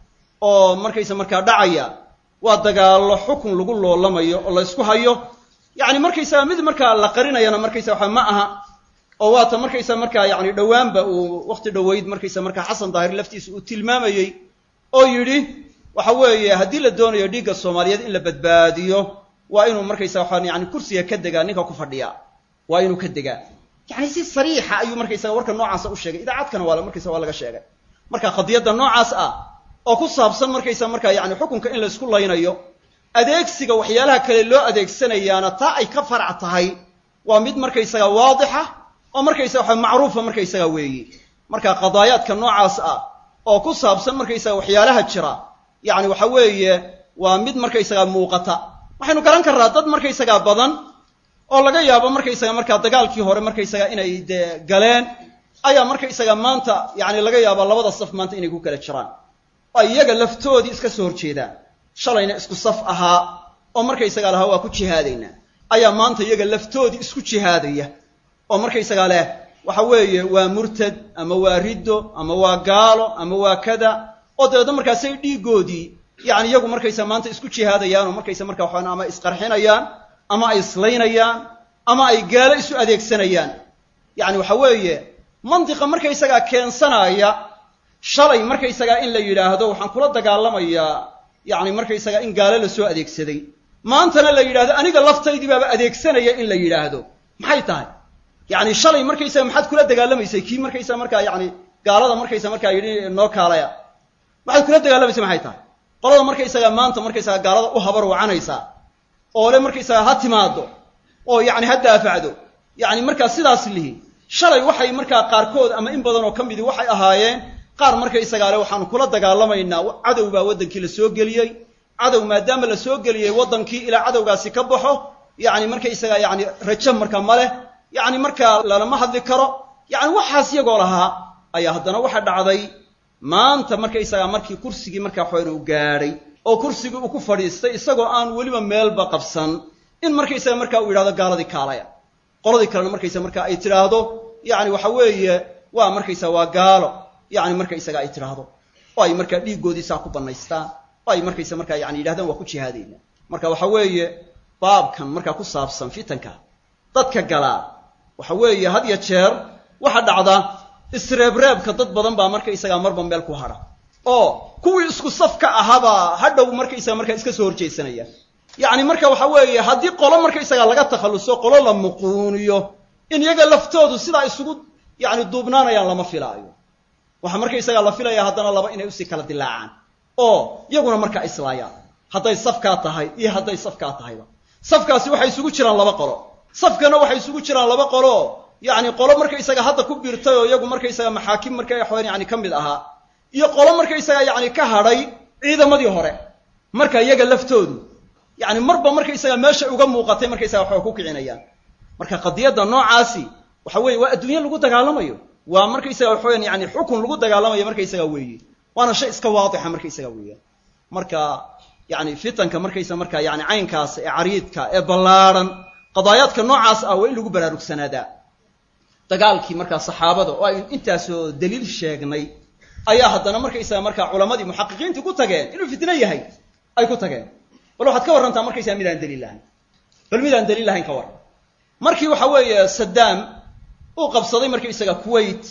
oo markaysa markaa dhacaya waa dagaallo xukun lagu loolamayo oo la ysku hayo yani markaysaga mid markaa la qarinayana markaysa waxa ma aha oo waata markaysa markaa yani dhowaanba uu wakti dhoweyd markaysa markaa xasan daahir laftiisa uu tilmaamayey oo yidhi waxa weeye haddii la doonayo dhiigga soomaaliyeed in la badbaadiyo waa inuu markaysa waxaan yani kursiga ka degaa ninka ku fadhiya waa inuu ka degaa yani si sariixa ayuu markaysaga warka noocaasa u sheegay idaacadkana waa markaysa waa laga sheegay marka qadiyadda noocaas ah oo ku saabsan markaysa markaa yani xukunka in la isku laynayo adeegsiga waxyaalaha kale loo adeegsanayaana taa ay ka farac tahay waa mid markaysaga waadixa oo markaysaga waxa macruufa markaysaga weeyi marka qadaayaadka noocaas ah oo ku saabsan markaysaga waxyaalaha jira yani waxa weeye waa mid markaysaga muuqata waxaynu garan karnaa dad markaysaga badan oo laga yaabo markaysaga markaa dagaalkii hore markaysaga inay dee galeen ayaa markaysaga maanta yani laga yaabo labada saf maanta inay ku kala jiraan oo iyaga laftoodii iska soo horjeedaan shalayna isku saf ahaa oo markaysaga lahaa waa ku jihaadaynaa ayaa maanta iyaga laftoodii isku jihaadaya oo markaysaga leh waxa weeye waa murtad ama waa riddo ama waa gaalo ama waa kada oo dabeedna markaasay dhiigoodii yani iyagu markaysa maanta isku jihaadayaan oo markaysa markaa waxaan ama isqarxinayaan ama ay islaynayaan ama ay gaalo isu adeegsanayaan yani waxa weeye mantiqa markaysagaa keensanaya shalay markaysagaa in la yidhaahdo waxaan kula dagaalamayaa yani markaysagaa in gaalo lasoo adeegsaday maantana la yidhahdo aniga laftaydii baaba adeegsanaya in la yidhaahdo maxay tahay yani shalay markaysaga maxaad kula dagaalamaysay kii markaysaga markaa yani gaalada markaysa markaa yidhi noo kaalaya maxaad kula dagaalamaysay maxay tahay qolada markaysaga maanta markaysaga gaalada u habar wacanaysaa oo le markaysaga ha timaado oo yani ha daafacdo yani markaa sidaas lihi shalay waxay markaa qaarkood ama in badan oo ka midii waxay ahaayeen qaar markaysagaa le waxaanu kula dagaalamaynaa cadow baa waddankii la soo geliyey cadow maadaama la soo geliyey waddankii ilaa cadowgaasi ka baxo yani markaysaga yani rajo marka ma leh yani markaa lalama hadli karo yani waxaas iyagoo lahaa ayaa haddana waxa dhacday maanta markaysagaa markii kursigii markaa waxawan uu gaadhay oo kursigii uu ku fadhiistay isagoo aan weliba meelba qabsan in markaysaga markaa uu yidhahdo gaaladii kaalaya qoladii kalena markaysa markaa ay tidhaahdo yani waxa weeye waa markaysa waa gaalo yani markaysaga ay tidhaahdo oo ay markaa dhiiggoodii saa ku bannaystaan oo ay markaysa markaa yani yidhahdaan waa ku jihaadayna marka waxa weeye baabkan markaa ku saabsan fitanka dadka galaa waxa weeye had ya jeer waxa dhacda isreebreebka dad badan baa markaysagaa marba meel ku hadha oo kuwii isku safka ahaabaa hadhow markaysaga markaa iska soo horjeedsanaya yacni marka waxa weeye haddii qolo markaysagaa laga takhalluso qolo la muquuniyo in iyaga laftoodu sidaa isugu yani duubnaanayaan lama filaayo waxaa markaysagaa la filaya haddana laba inay usii kala dilaacaan oo iyaguna markaa islaayaan hadday safkaa tahay iyo hadday safkaa tahayba safkaasi waxay isugu jiraan laba qolo safkana waxay isugu jiraan laba qolo yani qolo markaysaga hadda ku biirtay oo iyagu markaysaga maxaakim marka waxawan yani ka mid ahaa iyo qolo markaysaga yani ka hadhay ciidamadii hore marka iyaga laftoodu yani marba markaysaga meesha uga muuqatay markaysaga waxba ku kicinayaan marka qadiyadda noocaasi waxa weeye waa adduunye lagu dagaalamayo waa markaysaga waxaweyan yani xukun lagu dagaalamayo markaysaga weeye waana shay iska waadixa markaysaga weeyaan marka yani fitanka markaysa marka yani caynkaas ee cariidka ee ballaarhan qadaayaadka noocaas ah waa in lagu baraarugsanaada dagaalkii markaa saxaabada oo aynu intaasoo daliil sheegnay ayaa haddana markaysaga markaa culamadii muxaqiqiintii ku tageen inuu fitno yahay ay ku tageen bal waxaad ka warrantaa markaysaga midaan daliil lahayn bal midaan daliil lahayn ka warran markii waxa weeye saddaam uu qabsaday markaysaga kuwait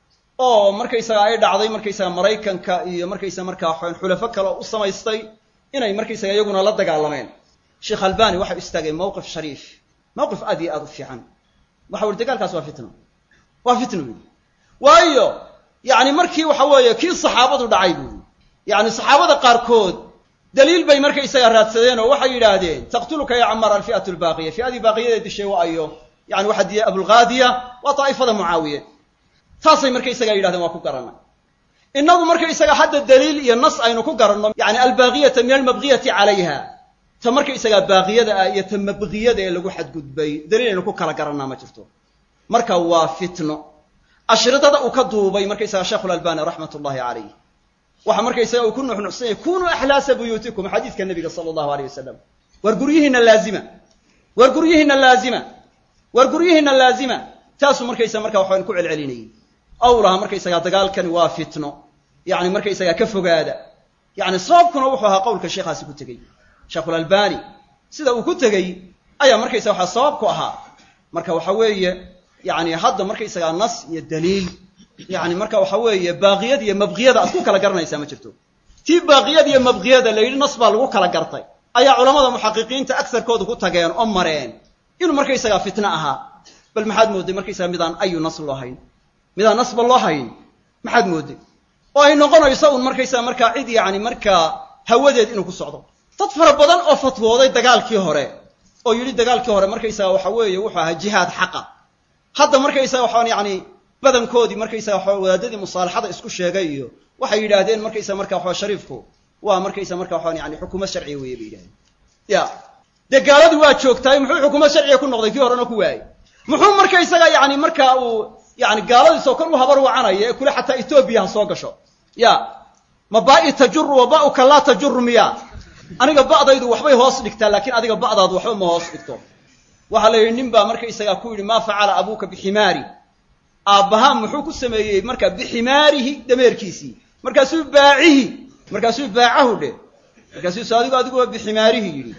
oo markaysaga ay dhacday markaysaga maraykanka iyo markaysaga markaa xulafo kale u samaystay inay markaysaga iyaguna la dagaalameen sheekh albani waxa u istaagay mawqif shariif mawqif aad iyo aad u fiican waxa uri dagaalkaas waa fitno waa fitno buui waayo yani markii waxa weeye kii saxaabadu dhacay buui yani saxaabada qaarkood daliil bay markaysaga raadsadeen oo waxay yidhaahdeen taqtuluka ya camaar alfi'atu lbaaqiya fi'adii baaqiyada dishay waa ayo yani waxa diya abulghaadiya waa daa'ifada mucaawiye taasay markaysaga yidhahdeen waa ku garanay innagu markaysaga hadda daliil iyo nas aynu ku garanno yani albaaqiyata min almabqiyati calayha ta markaysaga baaqiyada ah iyo ta mabqiyada ee lagu xadgudbay daliil aynu ku kala garannaa ma jirto marka waa fitno ashridada uu ka duubay markaysaga sheekhulalbani raxmat ullahi calayh waxa markaysaga uu ku nuxnuxsanyay kunuu axlaasa buyuutikum xadiidka nabiga sala allahu aleyh wasalam war guryihiina laazima war guryihiina laazima war guryihiina laazima taasuu markaysaga marka waxaan ku celcelinayay awlaha markaysaga dagaalkani waa fitno yani markaysaga ka fogaada yani sababkuna wuxuu ahaa qowlka sheekhaasi ku tegey sheekhulalbani sida uu ku tegey ayaa markaysaga waxaa sabab ku ahaa marka waxa weeye yani hadda markaysaga nas iyo daliil yani marka waxa weeye baaqiyada iyo mabqiyada aad ku kala garanaysaa ma jirto tii baaqiyada iyo mabqiyada la yidhi nas baa lagu kala gartay ayaa culamada muxaqiqiinta agsarkooda ku tageen oo mareen inuu markaysaga fitno ahaa bal maxaad moodday markaysaga midaan ayu nas loo hayn midaan nasba loo hayn maxaad moodday oo ay noqonayso un markaysaga markaa cid yani markaa hawadeed inuu ku socdo dad fara badan oo fatwooday dagaalkii hore oo yidhi dagaalkii hore markaysaga waxa weeye wuxuu ahaa jihaad xaqa hadda markaysaga waxaan yani badankoodii markaysaga waxa wadaadadii musaalaxada isku sheegay iyo waxay yidhaahdeen markaysaga marka waxa shariifku waa markaysa marka waxaan yani xukuumad sharciya weeye bay yidhahdeen ya dee gaaladii waa joogtaay muxuu xukuumad sharciya ku noqday kii horena ku waayey muxuu markaysaga yani marka uu yani gaaladiisoo kor u habar wacanaya ee kule xataa etoobiya ha soo gasho ya ma ba'i tajuru wa ba'uka laa tajuru miya aniga ba'daydu waxbay hoos dhigtaa laakiin adiga ba'daadu waxba ma hoos dhigto waxaa la yidhi nin baa markaysaga ku yidhi maa facala abuuka biximaari aabbahaa muxuu ku sameeyey marka biximaarihi dameerkiisii markaasuu baacihi markaasuu baacahu dhe markaasuu s adigu adiguba biximaarihi yidhi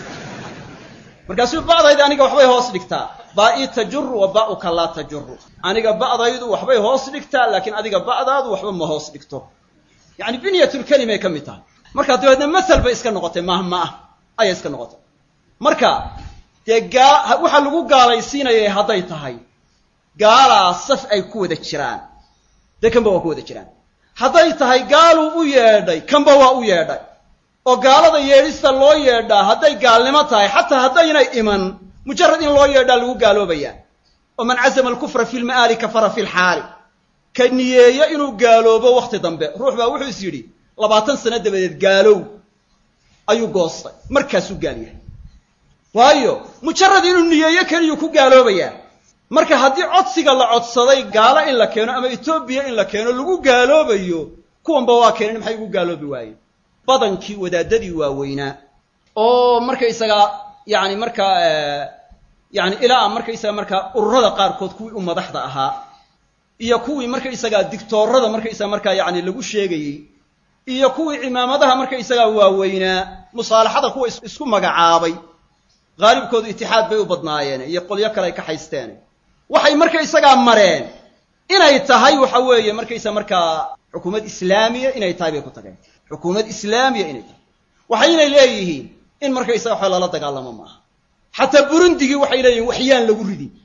markaasuu ba'dayda aniga waxbay hoos dhigtaa baa'i tajuru wa ba'uka laa tajuru aniga ba'daydu waxbay hoos dhigtaa laakiin adiga ba'daadu waxba ma hoos dhigto yani binyatulkelimay ka mid tahay marka dabeedna masal bay iska noqotay mahma ah ayay iska noqotay marka dee gaa waxaa lagu gaalaysiinayay hadday tahay gaalaa saf ay ku wada jiraan dee kanba waa ku wada jiraan hadday tahay gaaluu u yeedhay kanba waa u yeedhay oo gaalada yeedhista loo yeedhaa hadday gaalnimo tahay xataa haddaynay iman mujarad in loo yeedhaa lagu gaaloobayaa oo man casama alkufra fi lma'aali kafara fi lxaali ka niyeeyo inuu gaaloobo wakhti dambe ruux baa wuxuu is yidhi labaatan sano dabadeed gaalow ayuu goostay markaasuu gaal yahay waayo mujarad inuu niyeeyo keliyuu ku gaaloobayaa marka haddii codsiga la codsaday gaalo in la keeno ama etoobiya in la keeno lagu gaaloobayo kuwanba waa keenin maxay ugu gaaloobi waayeen badankii wadaadadii waaweynaa oo markaysagaa yani markaa yani ilaa markaysaga markaa ururada qaarkood kuwii u madaxda ahaa iyo kuwii markaysagaa digtoorada markaysaga markaa yani lagu sheegayey iyo kuwii cimaamadaha markaysagaa waaweynaa musaalaxada kuwa isku magacaabay haalibkoodu itixaad bay u badnaayeen iyo qolyo kale ay ka haysteen waxay markaysagaa mareen inay tahay waxa weeye markaysa markaa xukuumad islaamiya inay tahay bay ku tageen xukuumad islaamiya inay tahay waxaynay leeyihiin in markaysaga waxa lala dagaalamo maaha xataa burundigii waxay leeyihin waxyaan lagu ridin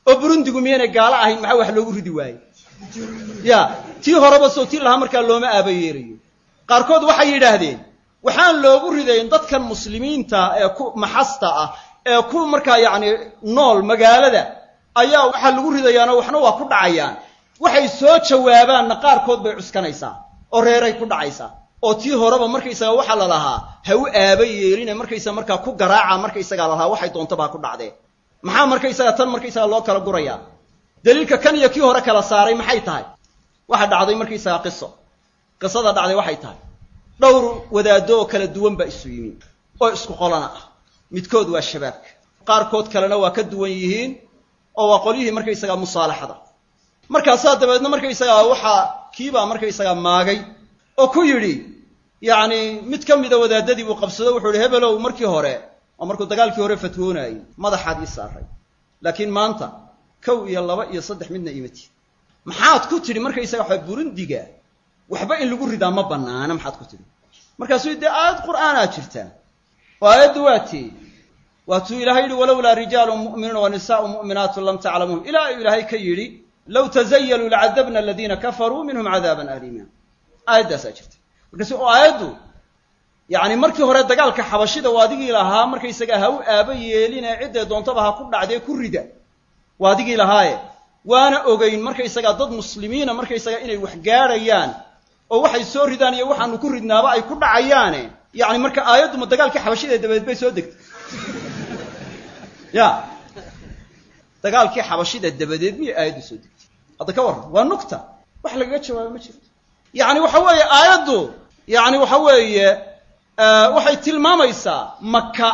oo burundigu miyaynay gaalo ahayn maxaa wax loogu ridi waaye ya tii horeba soo tii lahaa markaa looma aabayeerayo qaarkood waxay yidhaahdeen waxaan loogu ridayn dadkan muslimiinta ee ku maxasta ah ee ku markaa yacni nool magaalada ayaa waxaa lagu ridayaanoo waxna waa ku dhacayaan waxay soo jawaabaanna qaarkood bay cuskanaysaa oo reeray ku dhacaysaa oo tii horeba markaysaga waxaa la lahaa ha u aaba yeeline markaysaga markaa ku garaaca markaysagaa la lahaa waxay doontaba ha ku dhacdee maxaa markaysaga tan markaysaga loo kala gurayaa daliilka kan iyo kii hore kala saaray maxay tahay waxa dhacday markaysaga qiso qisada dhacday waxay tahay dhowr wadaaddo oo kala duwan baa isu yimi oo isku qolana ah midkood waa shabaabka qaarkood kalena waa ka duwan yihiin oo waa qolyihii markaysaga musaalaxada markaasaa dabeedna markaysagaa waxaa kiibaa markaysagaa maagay oo ku yidhi yacni mid ka mida wadaadadii buu qabsado wuxuu yihi hebelow markii hore oo markuu dagaalkii hore fatwoonayay madaxaad ii saaray laakiin maanta kow iyo laba iyo saddex midna imati maxaad ku tidhi markaysaga waxa burundiga waxba in lagu ridaa ma bannaana maxaad ku tidhi markaasuu dee aayad qur'aanaa jirtaa oo aayaddu waa tii waatuu ilaahay yihi walowlaa rijaalun mu'minuuna wa nisaa'u mu'minaatun lam taclamuun ilaa uu ilaahay ka yidhi low tazayaluu lacadabna aladiina kafaruu minhum cadaaban aliima aayaddaasaa jirta markaasu oo aayaddu yacni markii hore dagaalka xabashida waa adigii lahaa markaysaga ha u aaba yeeline ciddee doontaba ha ku dhacdee ku rida waa adigii lahaaye waana ogeyn markaysagaa dad muslimiina markaysaga inay wax gaadhayaan oo waxay soo ridaan iyo waxaanu ku ridnaaba ay ku dhacayaane yacni marka aayadduma dagaalkii xabashida dabadeed bay soo degtay ya dagaalkii xabashida dabadeed miyay aayaddu soo degtay hadda ka warran waa nugta wax lagaga jawaabo ma jirto yacni waxa weeye aayaddu yacni waxa weeye waxay tilmaamaysaa maka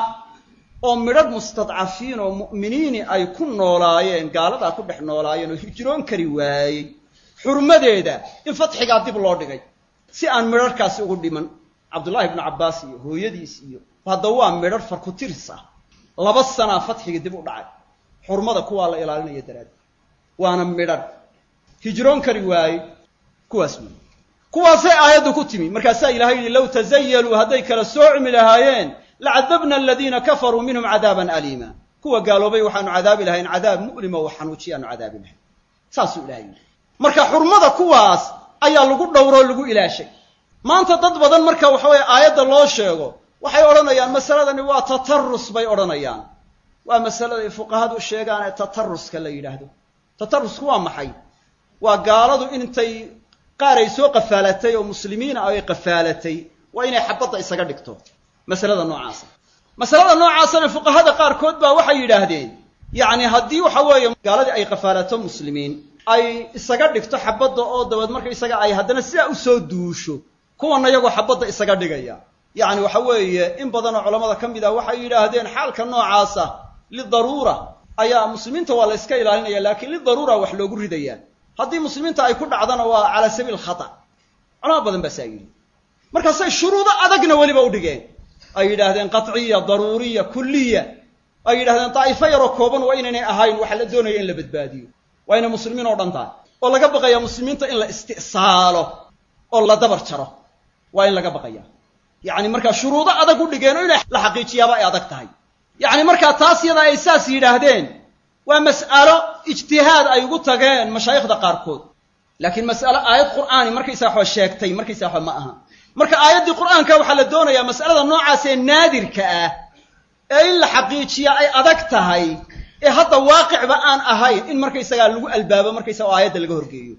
oo midhadh mustadcafiin oo mu'miniini ay ku noolaayeen gaaladaa ku dhex noolaayeen oo hijroon kari waayey xurmadeeda in fatxigaa dib loo dhigay si aan midharhkaasi ugu dhiman cabdullaahi ibnu cabbaas iyo hooyadiis iyo hadda waa midhadh farkutiris ah laba sanaa fatxiga dib u dhacay xurmada kuwaa la ilaalinaya daraaddeed waana midhadh hijroon kari waayey kuwaas wey kuwaasay aayaddu ku timi markaasaa ilahay yidhi low tazayaluu hadday kala soocmi lahaayeen lacadabna aladiina kafaruu minhum cadaaban aliima kuwa gaaloobay waxaanu cadaabi lahayn cadaab mu'lima oo xanuujiyaanu cadaabi lahayn saasuu ilahay yidhi marka xurmada kuwaas ayaa lagu dhowroo lagu ilaashay maanta dad badan marka waxa weeye aayadda loo sheego waxay odhanayaan masaladani waa tatarus bay odhanayaan waa masalada ay fuqahadu sheegaan ee tataruska la yidhaahdo tatarusku waa maxay waa gaaladu intay qaar ay soo qafaalatay oo muslimiina ay qafaalatay waa inay xabadda isaga dhigto masalada noocaasa masalada noocaasana fuqahada qaarkood baa waxay yidhaahdeen yacni haddii waxa weeye gaaladii ay qafaalato muslimiin ay isaga dhigto xabadda oo dabeed marka isaga ay haddana sidaa usoo duusho kuwana iyagoo xabadda isaga dhigaya yacni waxa weeye in badanoo culamada ka mid ah waxay yidhaahdeen xaalka noocaasa lidaruura ayaa muslimiinta waa la iska ilaalinaya laakiin lidaruura wax loogu ridayaa haddii muslimiinta ay ku dhacdana waa calaa sabiil khata culamo badan baa saa yidhi markaasay shuruudo adagna weliba u dhigeen ay yidhaahdeen qaciya daruuriya kulliya ay yidhahdeen daa'ifo yaroo kooban waa inaynay ahayn waxa la doonaya in la badbaadiyo waa inay muslimiin oo dhan tahay oo laga baqaya muslimiinta in la isti'saalo oo la dabar jaro waa in laga baqaya yacni markaa shuruudo adag u dhigeen oo inay la xaqiijiyaaba ay adag tahay yacni markaa taas yadaa ay saas yidhaahdeen waa mas'alo ijtihaad ay ugu tageen mashaayikhda qaarkood laakiin mas'alo aayad qur'aani markaysaa waxba sheegtay markaysaa waxba ma aha marka aayaddii qur'aanka waxaa la doonayaa mas'alada noocaas ee naadirka ah ee in la xaqiijiya ay adag tahay ee hadda waaqicba aan ahayn in markaysagaa lagu albaabo markaysaa oo aayadda laga horgeeyo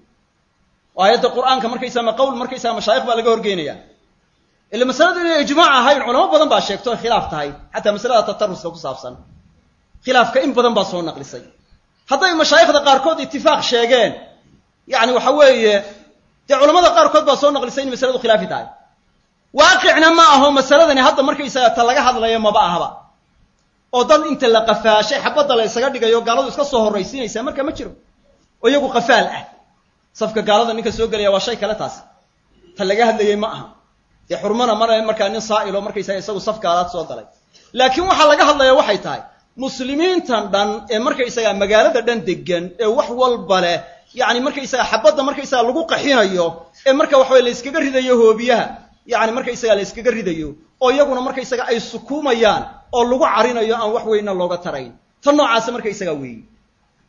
oo aayadda qur'aanka markaysaa ma qowl markaysaa mashaayikh baa laga horgeynaya ila masaladu inay ijmaac ahayn culamo badan baa sheegto ay khilaaf tahay xataa masalada tataruska ku saabsan khilaafka in badan baa soo naqlisay hadday mashaayikhda qaarkood itifaaq sheegeen yacni waxa weeye dee culamada qaarkood baa soo naqlisay in masaladu khilaafi tahay waaqicna ma aho masaladani hadda markaysaga ta laga hadlayo maba ahaba oo dad inta la qafaashay xabadda la ysaga dhigayo gaaladu iska soo horraysiinaysaa marka ma jiro oo iyagu qafaal ah safka gaalada ninka soo gelaya waa shay kale taas ta laga hadlayey ma aha dee xurmana mara markaa nin saa'ilo markaysaga isagu saf gaalaad soo galay laakiin waxaa laga hadlaya waxay tahay muslimiintan dhan ee markaysaga magaalada dhan degan ee wax walba leh yacni markaysaga xabadda markaysaga lagu qaxinayo ee marka waxaweye la yskaga ridayo hoobiyaha yacni markaysaga la yskaga ridayo oo iyaguna markaysaga ay sukuumayaan oo lagu carinayo aan wax weynna looga tarayn ta noocaasa markaysaga weeye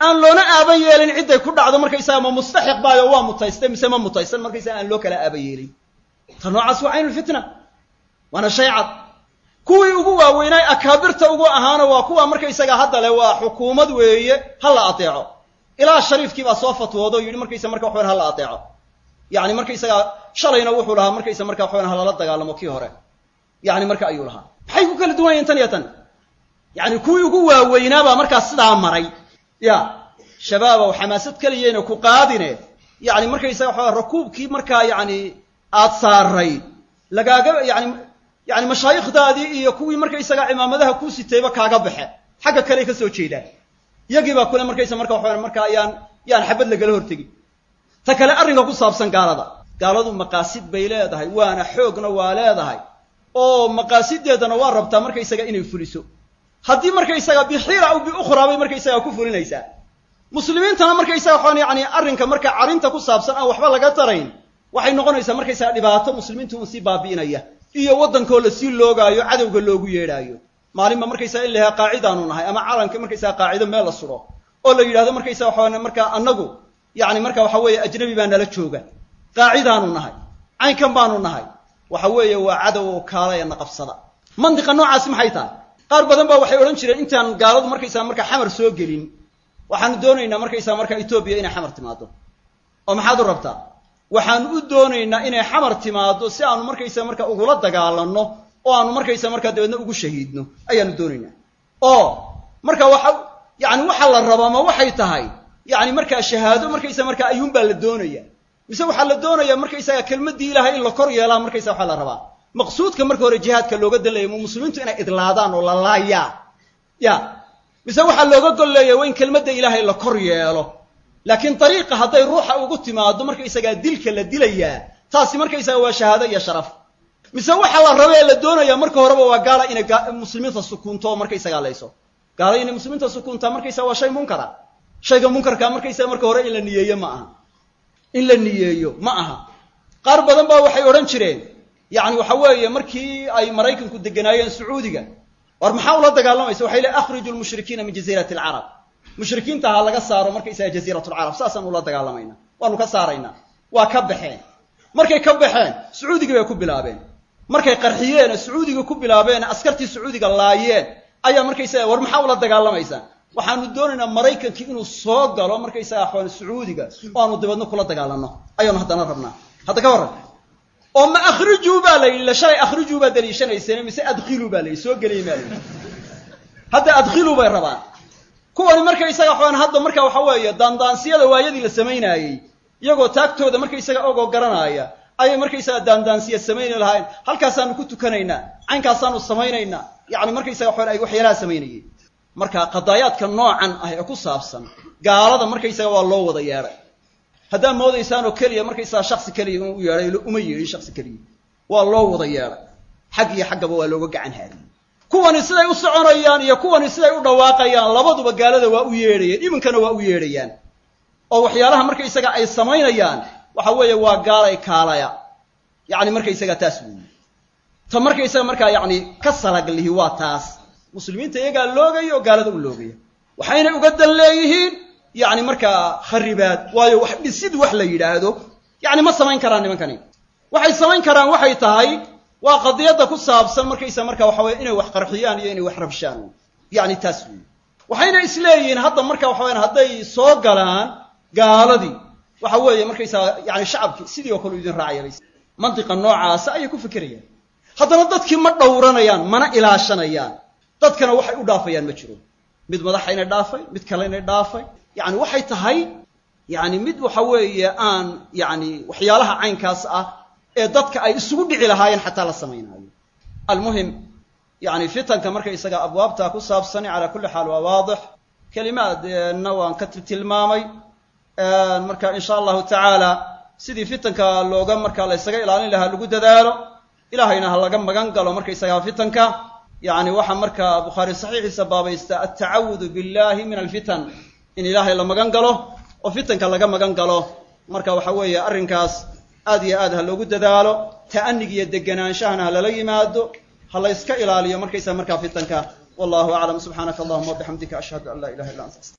aan loona aaban yeelin cidday ku dhacdo markaysaga ma mustaxiq baayo waa mutaystay mise ma mutaysan markaysaga aan loo kala aaban yeelin ta noocaas waa caynulfitna waana shay cad kuwii ugu waaweynay akaabirta ugu ahaana waa kuwa markaysaga hadda le waa xukuumad weeye ha la ateeco ilaa shariifkii baa soo fatwoodo o yidhi markaysa marka waxawan ha la ateeco yani markaysaga shalayna wuxuu lahaa markaysa marka waxawan ha lala dagaalamo kii hore yani marka ayuu lahaa maxay ku kala duwan yahin tan iyo tan yani kuwii ugu waaweynaabaa markaas sidaa maray ya shabaabow xamaasad keliyayna ku qaadine yani markaysaga waxa rakuubkii markaa yani aad saaray lagaaga yani yani mashaayikhdaadii iyo kuwii markaysaga cimaamadaha kuu sitayba kaaga baxe xagga kale ka soo jeedaan iyagii baa kule markaysa marka waxawan marka ayaan yaan xabad lagala hortegin ta kale arrinka ku saabsan gaalada gaaladu maqaasid bay leedahay waana xoogna waa leedahay oo maqaasideedana waa rabtaa markaysaga inay fuliso haddii markaysaga bixiila aw biukhraa bay markaysaga ku fulinaysaa muslimiintana markaysaga waxaan yani arrinka marka carinta ku saabsan aan waxba laga tarayn waxay noqonaysaa markaysaga dhibaato muslimiintu un sii baabi'inaya iyo waddankoo la sii loogaayo cadowga loogu yeedhaayo maalinba markaysaga in la yahay qaacidaanu nahay ama calanka markaysaga qaacido meel la suro oo la yidhahdo markaysaga waxaa markaa annagu yani marka waxa weeye ajnabi baa nala jooga qaacidaanu nahay caynkan baanu nahay waxa weeye waa cadow oo kaalaya na qabsada mandiqa noocaasi maxay tahay qaar badan baa waxay odhan jireen intaan gaaladu markaysaga marka xamar soo gelin waxaanu doonaynaa markaysaga marka etoobiya inay xamar timaado oo maxaad u rabtaa waxaanu u doonaynaa inay xamar timaado si aanu markaysaga marka ugula dagaalanno oo aanu markaysaga markaa dabeedna ugu shahiidno ayaanu doonaynaa oo marka waxa yani waxa la rabaa ma waxay tahay yani markaa shahaado markaysaga markaa ayuunbaa la doonaya mise waxaa la doonaya markaysaga kelmaddii ilaahay in la kor yeelaa markaysaga waxaa la rabaa maqsuudka marka hore jihaadka looga dalaya mu muslimiintu inay idlaadaan oo la laayaa ya mise waxaa looga golleeya waa in kelmadda ilaahay la kor yeelo laakiin dariiqa hadday ruuxa ugu timaado markaysagaa dilka la dilayaa taasi markaysaga waa shahaado iyo sharaf mise waxa la raba ee la doonaya marka horeba waa gaala inay muslimiinta sukuunto oo markaysagaa layso gaala inay muslimiinta sukuuntaa markaysaga waa shay munkara shayga munkarkaa markaysaga marka hore in la niyeeyo ma aha in la niyeeyo ma aha qaar badan baa waxay odhan jireen yani waxa weeye markii ay maraykanku deganaayeen sacuudiga war maxaa ula dagaalamaysa waxay leey akhriju lmushrikiina min jaziirati alcarab mushrikiinta ha laga saaro markaysaga jaziirat lcarab saasaan ula dagaalamayna waanu ka saaraynaa waa ka baxeen markay ka baxeen sacuudigii bay ku bilaabeen markay qarxiyeen sacuudiga ku bilaabeen askartii sacuudiga laayeen ayaa markaysaga war maxaa ula dagaalamaysaa waxaanu doonaynaa maraykankii inuu soo galo markaysaga axwaan sacuudiga oo aanu dabeedna kula dagaalanno ayaanu haddana rabnaa hadda ka warran oo ma akhrijuu baa la yidhi la shalay akhrijuu baa daliishanayseen mise adkhiluu baa la yidhi soo geliyay maa la yidhi hadda adkhiluu bay rabaan kuwani markaysaga waxaan hadda marka waxa weeye daandaansiyada waayadii la samaynaayey iyagoo taagtooda markaysaga ogoo garanaaya ayay markaysaga daandaansiya samayni lahayn halkaasaanu ku tukanaynaa caynkaasaanu samaynaynaa yani markaysaga waxaan ay waxyaalaha samaynayeen marka qadaayaadka noocan ah ee ku saabsan gaalada markaysaga waa loo wada yeedhay haddaad moodaysaanoo keliya markaysaga shaksi keliya inuu u yeedhay uma yeedhin shaksi keliya waa loo wada yeedhay xag iyo xaggaba waa looga gacan haadiyey kuwani siday u soconayaan iyo kuwani siday u dhawaaqayaan labaduba gaalada waa u yeedhayeen iminkana waa u yeedhayaan oo waxyaalaha markaysaga ay samaynayaan waxa weeye waa gaalay kaalaya yacni markaysaga taas weeye ta markaysaga markaa yacni ka salaglihi waa taas muslimiinta iyagaa loogaya oo gaalada u loogaya waxaynay uga dan leeyihiin yacni markaa kharibaad waayo wax dhisid wax la yidhaahdo yacni ma samayn karaan nimankani waxay samayn karaan waxay tahay waa qadiyadda ku saabsan markaysa marka waxa weye inay wax qarxiyaan iyo inay wax rabshaan yacni taas weeye waxayna isleeyihiin hadda marka waxa weyaan hadday soo galaan gaaladii waxa weeye markaysaa yani shacabkii sidii oo kale u idin raacaya mantiqa noocaasa ayay ku fikirayaan haddana dadkii ma dhowranayaan mana ilaashanayaan dadkana waxay u dhaafayaan ma jiro mid madaxayna dhaafay mid kalena dhaafay yani waxay tahay yani mid waxa weeye aan yani waxyaalaha caynkaas ah ee dadka ay isugu dhici lahaayeen xataa la samaynaayo almuhim yani fitanka markaysaga abwaabta ku saabsani calaa kulli xaal waa waadix kelimaadna waan ka tilmaamay marka in sha allahu tacaala sidii fitanka looga marka la ysaga ilaalin lahaa lagu dadaalo ilahayna ha laga magan galo markaysaga fitanka yani waxaa marka bukhaari saxiixiisa baabaysta altacawudu billahi min alfitan in ilaahay la magan galo oo fitanka laga magan galo marka waxa weeye arrinkaas aad iyo aad ha loogu dadaalo ta'anig iyo deganaanshahana ha lala yimaado ha la yska ilaaliyo markaysa markaa fitanka wallahu aclam subxaanaka allahuma wabixamdika ashhadu an laa ilaha illa anta